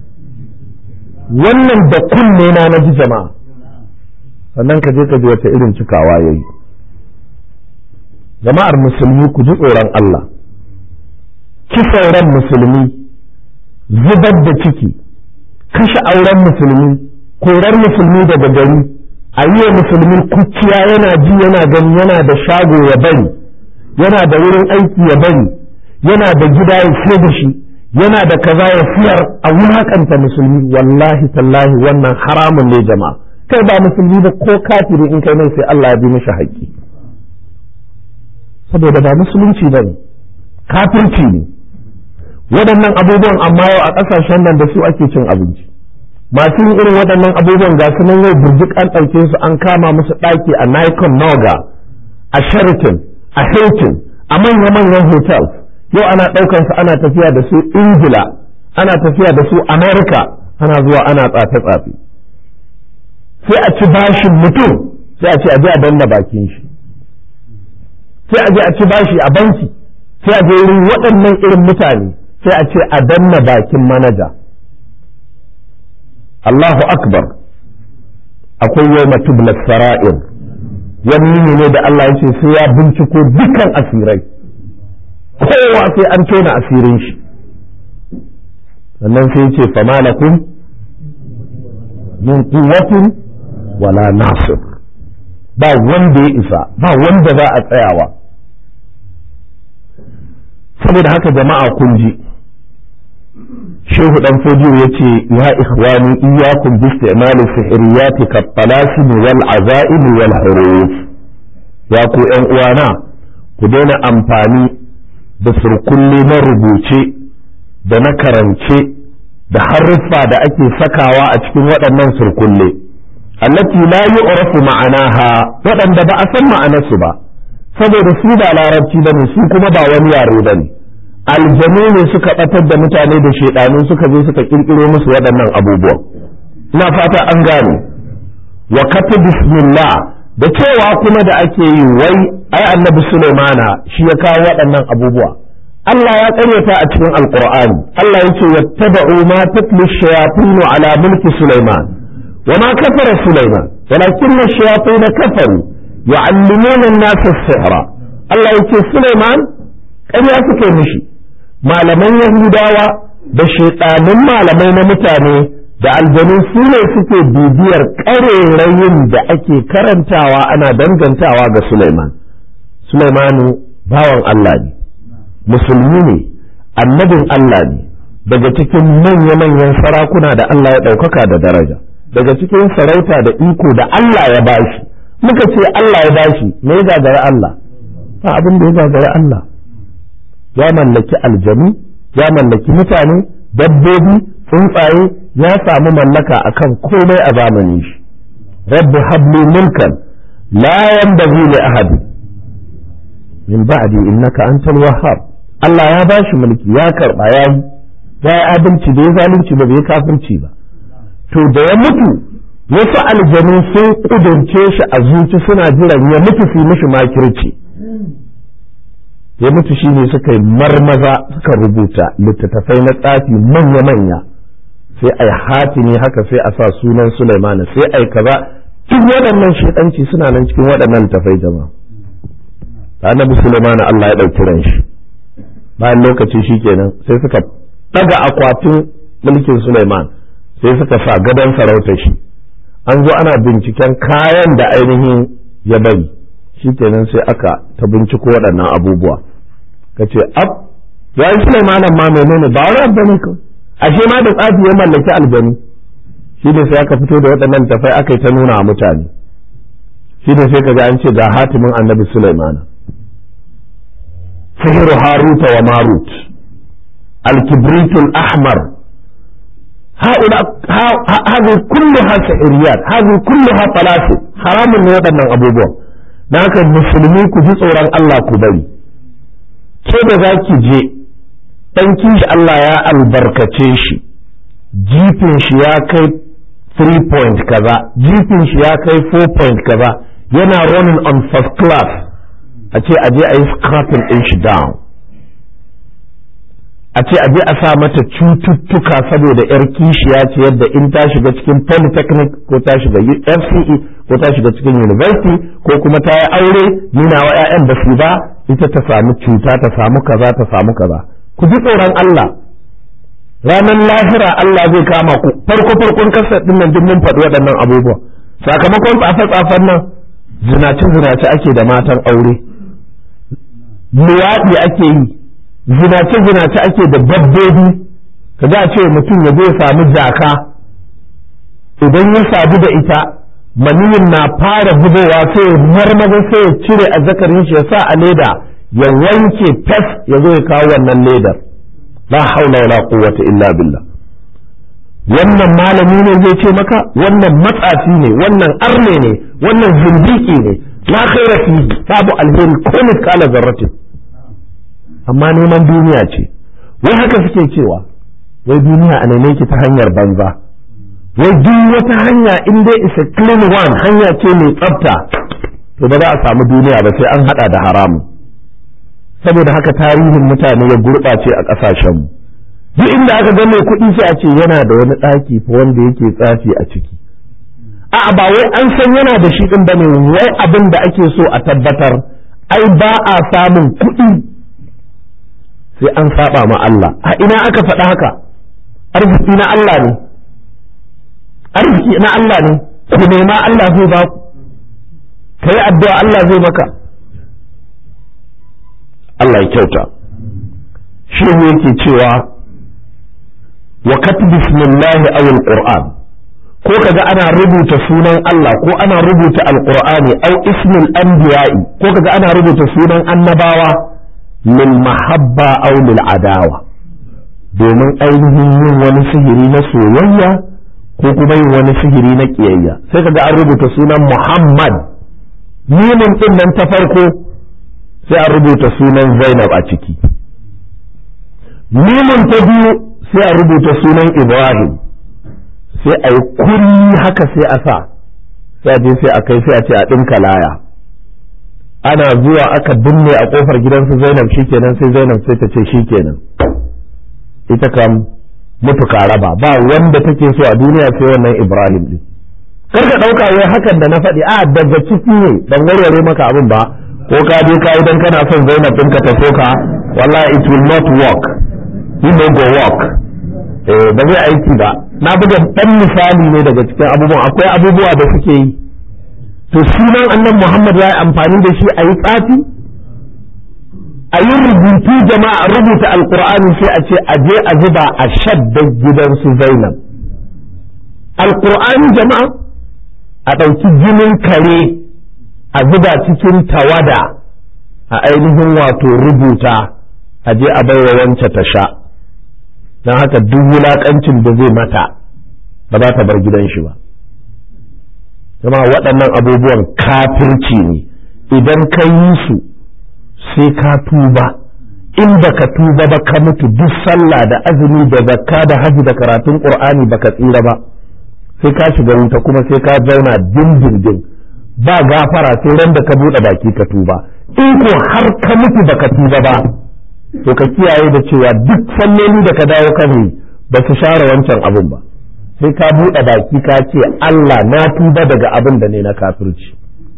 wannan da kunne na na ji jama'a sannan ka je ka ji wata irin cikawa yayi jama'ar musulmi ku ji tsoron Allah kisan ran musulmi zubar da ciki kashe auren musulmi korar musulmi daga gari a yi wa musulmi kuciya yana ji yana gani yana da shago ya bari yana da wurin aiki ya bari yana da gida ya sai da shi yana da kaza ya siyar a wulakanta musulmi wallahi tallahi wannan haramun ne jama'a kai ba musulmi ba ko kafiri in kai mai sai Allah ya bi mishi haƙƙi saboda ba musulunci ba ne kafirci ne waɗannan abubuwan amma yau a ƙasashen nan da su ake cin abinci masu yin irin waɗannan abubuwan ga su nan yau burjik an ɗauke su an kama musu ɗaki a Nikon Noga a Sheraton a Hilton a manya-manyan hotels yau ana ɗaukan su ana tafiya da su ingila ana tafiya da su america ana zuwa ana tsafe-tsafe sai a ci bashin mutum sai a ce a je a danna bakin shi sai a je a ci bashi a banki sai a je wurin waɗannan irin mutane sai a ce a danna bakin manaja Allahu akbar akwai yau matubla sara'ir wani ne da Allah ya ce sai ya binciko dukkan asirai kowa sai an tona asirin shi sannan sai ce fama lakum min quwwatin wala nasir ba wanda ya isa ba wanda za a tsayawa saboda haka jama'a kun ji shehu dan fodiyo ya ce ya ikhwani iyyakum bi istimali sihriyati ka talasim wal azaim wal huruf ya ku yan uwana ku daina amfani da surkulle na rubuce da na karance da haruffa da ake sakawa a cikin waɗannan surkulle allati la yu'rafu ma'anaha waɗanda ba a san ma'anarsu ba saboda su ba larabci bane su kuma ba wani yare bane aljanu ne suka batar da mutane da shaidanu suka zo suka kirkiro musu waɗannan abubuwan ina fata an gane wa kata bismillah da cewa kuma da ake yi wai ai annabi sulaimana shi ya kawo waɗannan abubuwa Allah ya ƙaryata a cikin alqur'ani Allah yake wattaba'u ma tatlu shayatin ala mulki sulaiman wa ma kafara sulaiman walakinna shayatin kafaru yu'allimuna an-nasa as-sihra Allah yake sulaiman ƙarya suka yi mishi malaman yahudawa da shaiɗanun malamai na mutane da aljanu su ne suke bibiyar ƙarerayin da ake karantawa ana dangantawa ga Sulaiman. Sulaimanu bawan Allah ne, musulmi ne, annabin Allah ne, daga cikin manya-manyan sarakuna da Allah ya ɗaukaka da daraja, daga cikin sarauta da iko da Allah ya bashi. Muka ce Allah ya bashi, me ya gagara Allah? Ba abin da ya gagara Allah. Ya mallaki aljanu, ya mallaki mutane, dabbobi, tsuntsaye, ya samu mallaka akan komai a zamanin shi rabbi habli mulkan la yanbaghi li ahad min ba'di innaka antal wahhab Allah ya bashi mulki ya karba ya yi ya yi adalci da ya zalunci ba bai kafirci ba to da ya mutu wasu aljanu sun kudurce shi a zuci suna jiran ya mutu su mishi makirci ya mutu shine suka yi marmaza suka rubuta littattafai na tsafi manya-manya sai a yi hatimi haka sai a sa sunan Sulaimana sai a yi kaza duk waɗannan shaidanci suna nan cikin waɗannan tafai jama'a annabi Sulaimana Allah ya ɗauki ran shi bayan lokaci shi kenan sai suka ɗaga akwatin mulkin Sulaiman sai suka sa gadon sarauta shi an zo ana binciken kayan da ainihin ya bari shi kenan sai aka ta binciko waɗannan abubuwa ka ce ab ya yi Sulaimanan ma menene ba wani abu ne kawai ashe ma da tsafi ya mallaki aljanu shi ne sai aka fito da waɗannan tafai aka yi ta nuna a mutane shi ne sai kaga an ce ga hatimin annabi Sulaimana sihiru haruta wa marut alkibritul ahmar هذه كلها سحريات هذه كلها طلاسم حرام ne waɗannan abubuwan da haka musulmi ku ji tsoron Allah ku bari ke da za ki je ɗankin shi Allah ya albarkace shi jifin shi ya kai 3 point kaza jifin shi ya kai 4 point kaza yana running on first class a ce aje a yi scrapping ɗin shi down a ce aje a sa mata cututtuka saboda yar kishiya ce yadda in ta shiga cikin polytechnic ko ta shiga fce ko ta shiga cikin university ko kuma ta yi aure nuna wa 'ya'yan da su ba ita ta samu cuta ta samu kaza ta samu kaza ku ji tsoron Allah ranar lahira Allah zai kama ku farko farkon kasar din nan mun faɗi waɗannan abubuwa sakamakon tsafe-tsafen nan zinace zinace ake da matan aure luwaɗi ake yi zinace zinace ake da dabbobi ka za a ce mutum ya zai samu jaka idan ya sadu da ita maniyin na fara zubowa sai ya marmaza sai ya cire a zakarin shi ya sa a leda ya wanke fes ya zo ya kawo wannan ledar la haula wala quwwata illa billah wannan malami ne zai ce maka wannan matsafi ne wannan arne ne wannan zindiki ne la khaira fihi babu alheri ko miskala zarratin amma neman duniya ce wai haka suke cewa wai duniya a neme ki ta hanyar banza wai duk wata hanya in dai is a clean one hanya ce mai tsafta to ba za a samu duniya ba sai an hada da haramu saboda haka tarihin mutane ya gurɓace a ƙasashenmu duk inda aka ga mai kuɗi sai a ce yana da wani ɗaki fa wanda yake tsafi a ciki a'a ba wai an san yana da shi ɗin bane wai abin da ake so a tabbatar ai ba a samun kuɗi sai an saba ma Allah a ina aka faɗa haka arziki na Allah ne arziki na Allah ne ku nema Allah zai ba ku ka yi addu'a Allah zai maka Allah ya kyauta shi ne yake cewa wa katbi bismillahi aw alquran ko kaga ana rubuta sunan Allah ko ana rubuta alqur'ani aw ismil anbiya'i ko kaga ana rubuta sunan annabawa lil mahabba aw lil adawa domin ainihin yin wani sihiri na soyayya ko kuma yin wani sihiri na kiyayya sai kaga an rubuta sunan Muhammad mimin din nan ta farko sai an rubuta sunan Zainab a ciki mimin ta biyu sai a rubuta sunan Ibrahim sai a yi kuri haka sai a sa sai a je sai a kai sai a ce a ɗinka laya ana zuwa aka binne a ƙofar gidansu Zainab shikenan sai Zainab sai ta ce shikenan ita kam mutu raba ba wanda take so a duniya sai wannan Ibrahim din kar ka ɗauka wai hakan da na faɗi a daga ciki ne dan warware maka abin ba ko ka je ka idan kana son Zainab ɗinka ta soka wallahi it will not work you no go work eh ba zai aiki ba na buga dan misali ne daga cikin abubuwan akwai abubuwa da suke yi to sunan annan Muhammad ya yi amfani da shi a yi tsafi a yi rubutu jama'a rubuta alkur'ani sai a ce a je a zuba a shadda gidansu Zainab alkur'ani jama'a a ɗauki jinin kare a zuba cikin tawada a ainihin wato rubuta a je a baiwa wance ta sha don haka duk wulaƙancin da zai mata ba za ta bar gidan shi ba jama'a waɗannan abubuwan kafirci ne idan ka yi su sai ka tuba in baka tuba ba ka mutu duk sallah da azumi da zakka da haji da karatun qur'ani baka tsira ba sai ka shiga wuta kuma sai ka zauna dindindin ba gafara sai ran da ka buɗe baki ka tuba in ko har ka mutu baka tuba ba to ka kiyaye da cewa duk salloli da ka dawo kan ba su share wancan abin ba sai ka buɗe baki ka ce Allah na tuba daga abin da ne na kafirci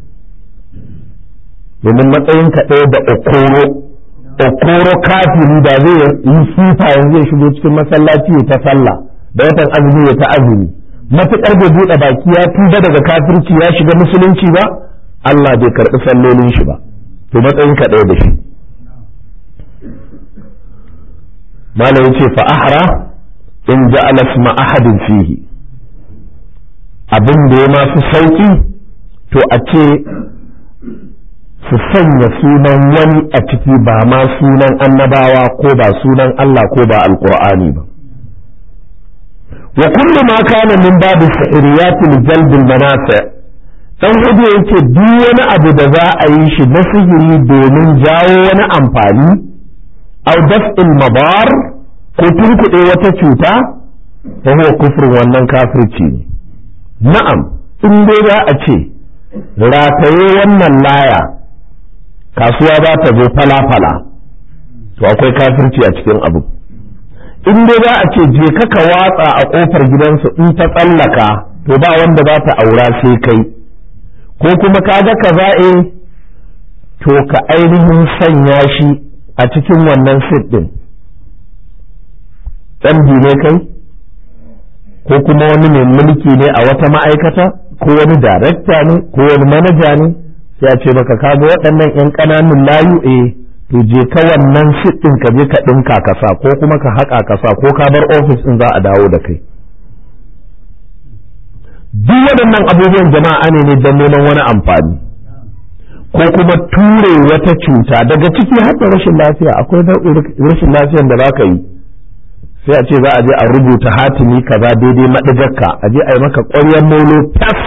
domin matsayin ka ɗaya da okoro okoro kafiri da zai yi sifa yanzu ya shigo cikin masallaci ya ta sallah da watan azumi ya ta azumi matuƙar bai buɗe baki ya tuba daga kafirci ya shiga musulunci ba Allah bai karɓi sallolin shi ba to matsayin ka ɗaya da shi malam yace fa ahra in ja'ala isma ahadin fihi abin da ya ma fi sauki to a ce su sanya sunan wani a ciki ba ma sunan annabawa ko ba sunan Allah ko ba alqur'ani ba wa kullu ma kana min babu sa'iriyati li jalb al dan hudu yake duk wani abu da za a yi shi na sihiri domin jawo wani amfani aw daf'il madar ko tunkuɗe wata cuta fa huwa kufrun wannan kafirci ne na'am in dai za a ce rataye wannan laya kasuwa za ta zo fala-fala to akwai kafirci a cikin abu in dai za a ce je ka watsa a ƙofar gidansu in ta tsallaka to ba wanda za ta aura sai kai ko kuma ka ga ka za'e to ka ainihin sanya shi a cikin wannan sit ɗin ɗan ne kai ko kuma wani mai mulki ne a wata ma'aikata ko wani darekta ne ko wani manaja ne sai a ce maka kaga waɗannan 'yan ƙananun layu eh to je ka wannan ɗin ka je ka ɗinka ka sa ko kuma ka haƙa ka sa ko ka bar ofis ɗin za a dawo da kai duk waɗannan abubuwan jama'a ne ne don neman wani amfani ko kuma ture wata cuta daga ciki har da rashin lafiya akwai rashin lafiyan da za ka yi sai a ce za a je a rubuta hatimi kaza daidai maɗigarka a je a yi maka ƙwaryar molo tas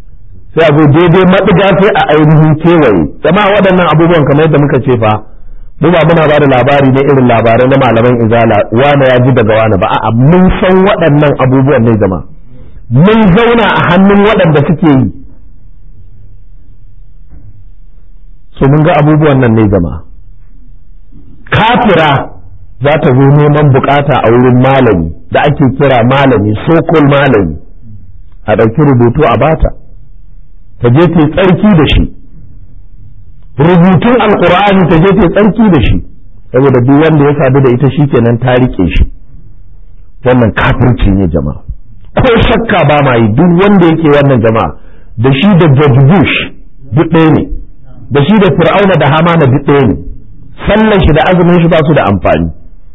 sai a zo daidai maɗiga sai a ainihin kewaye jama'a waɗannan abubuwan kamar yadda muka ce fa mu ba muna ba da labari ne irin labarai na malaman izala wane ya ji daga wane ba a'a mun san waɗannan abubuwan ne jama'a mun zauna a hannun waɗanda suke yi so mun ga abubuwan nan ne jama'a kafira za ta zo neman bukata a wurin malami da ake kira malami sokol malami a ɗauki rubutu a bata ta je ta tsarki da shi rubutun alkur'ani ta je ta tsarki da shi saboda duk wanda ya sadu da ita shi kenan ta rike shi wannan kafirci ne jama'a ko shakka ba ma yi duk wanda yake wannan jama'a da shi da George Bush duk ɗaya ne da shi da Fir'auna da Hamana duk ɗaya ne sallan shi da azumin shi ba su da amfani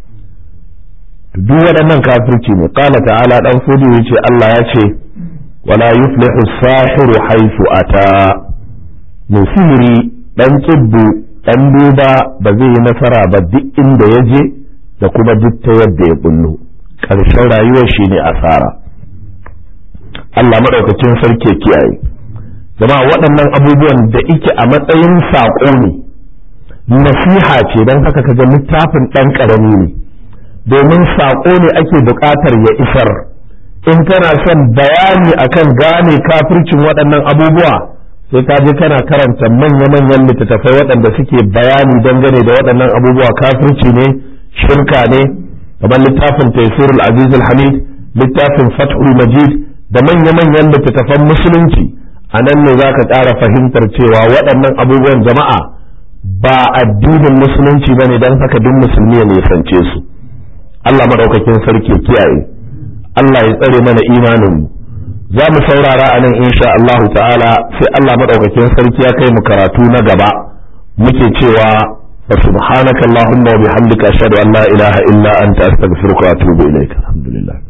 duk waɗannan kafirci ne qala ta'ala dan fodi yace Allah ya ce wala yuflihu sahiru haythu ata musiri dan kibbu dan duba ba zai yi nasara ba duk inda ya je da kuma duk ta yadda ya bullo ƙarshen rayuwar shi ne asara Allah maɗaukacin sarki kiyaye jama'a waɗannan abubuwan da ike a matsayin saƙo ne nasiha ce don haka kaga littafin ɗan ƙarami ne domin saƙo ne ake buƙatar ya isar in kana son bayani akan gane kafircin waɗannan abubuwa sai ka je kana karanta manya-manyan littattafai waɗanda suke bayani dangane da waɗannan abubuwa kafirci ne shirka ne kamar littafin taisirul aziz hamid littafin fathul majid da manya-manyan littattafan musulunci a nan ne za ka ƙara fahimtar cewa waɗannan abubuwan jama'a ba addinin musulunci ba ne don haka duk musulmi ya nisance su Allah maɗaukakin sarki kiyaye Allah ya tsare mana imaninmu za mu saurara a nan insha Allah ta'ala sai Allah maɗaukakin sarki ya kai mu karatu na gaba muke cewa fa subhanaka allahumma wa bihamdika ashhadu an la ilaha illa anta astaghfiruka wa atubu ilaik alhamdulillah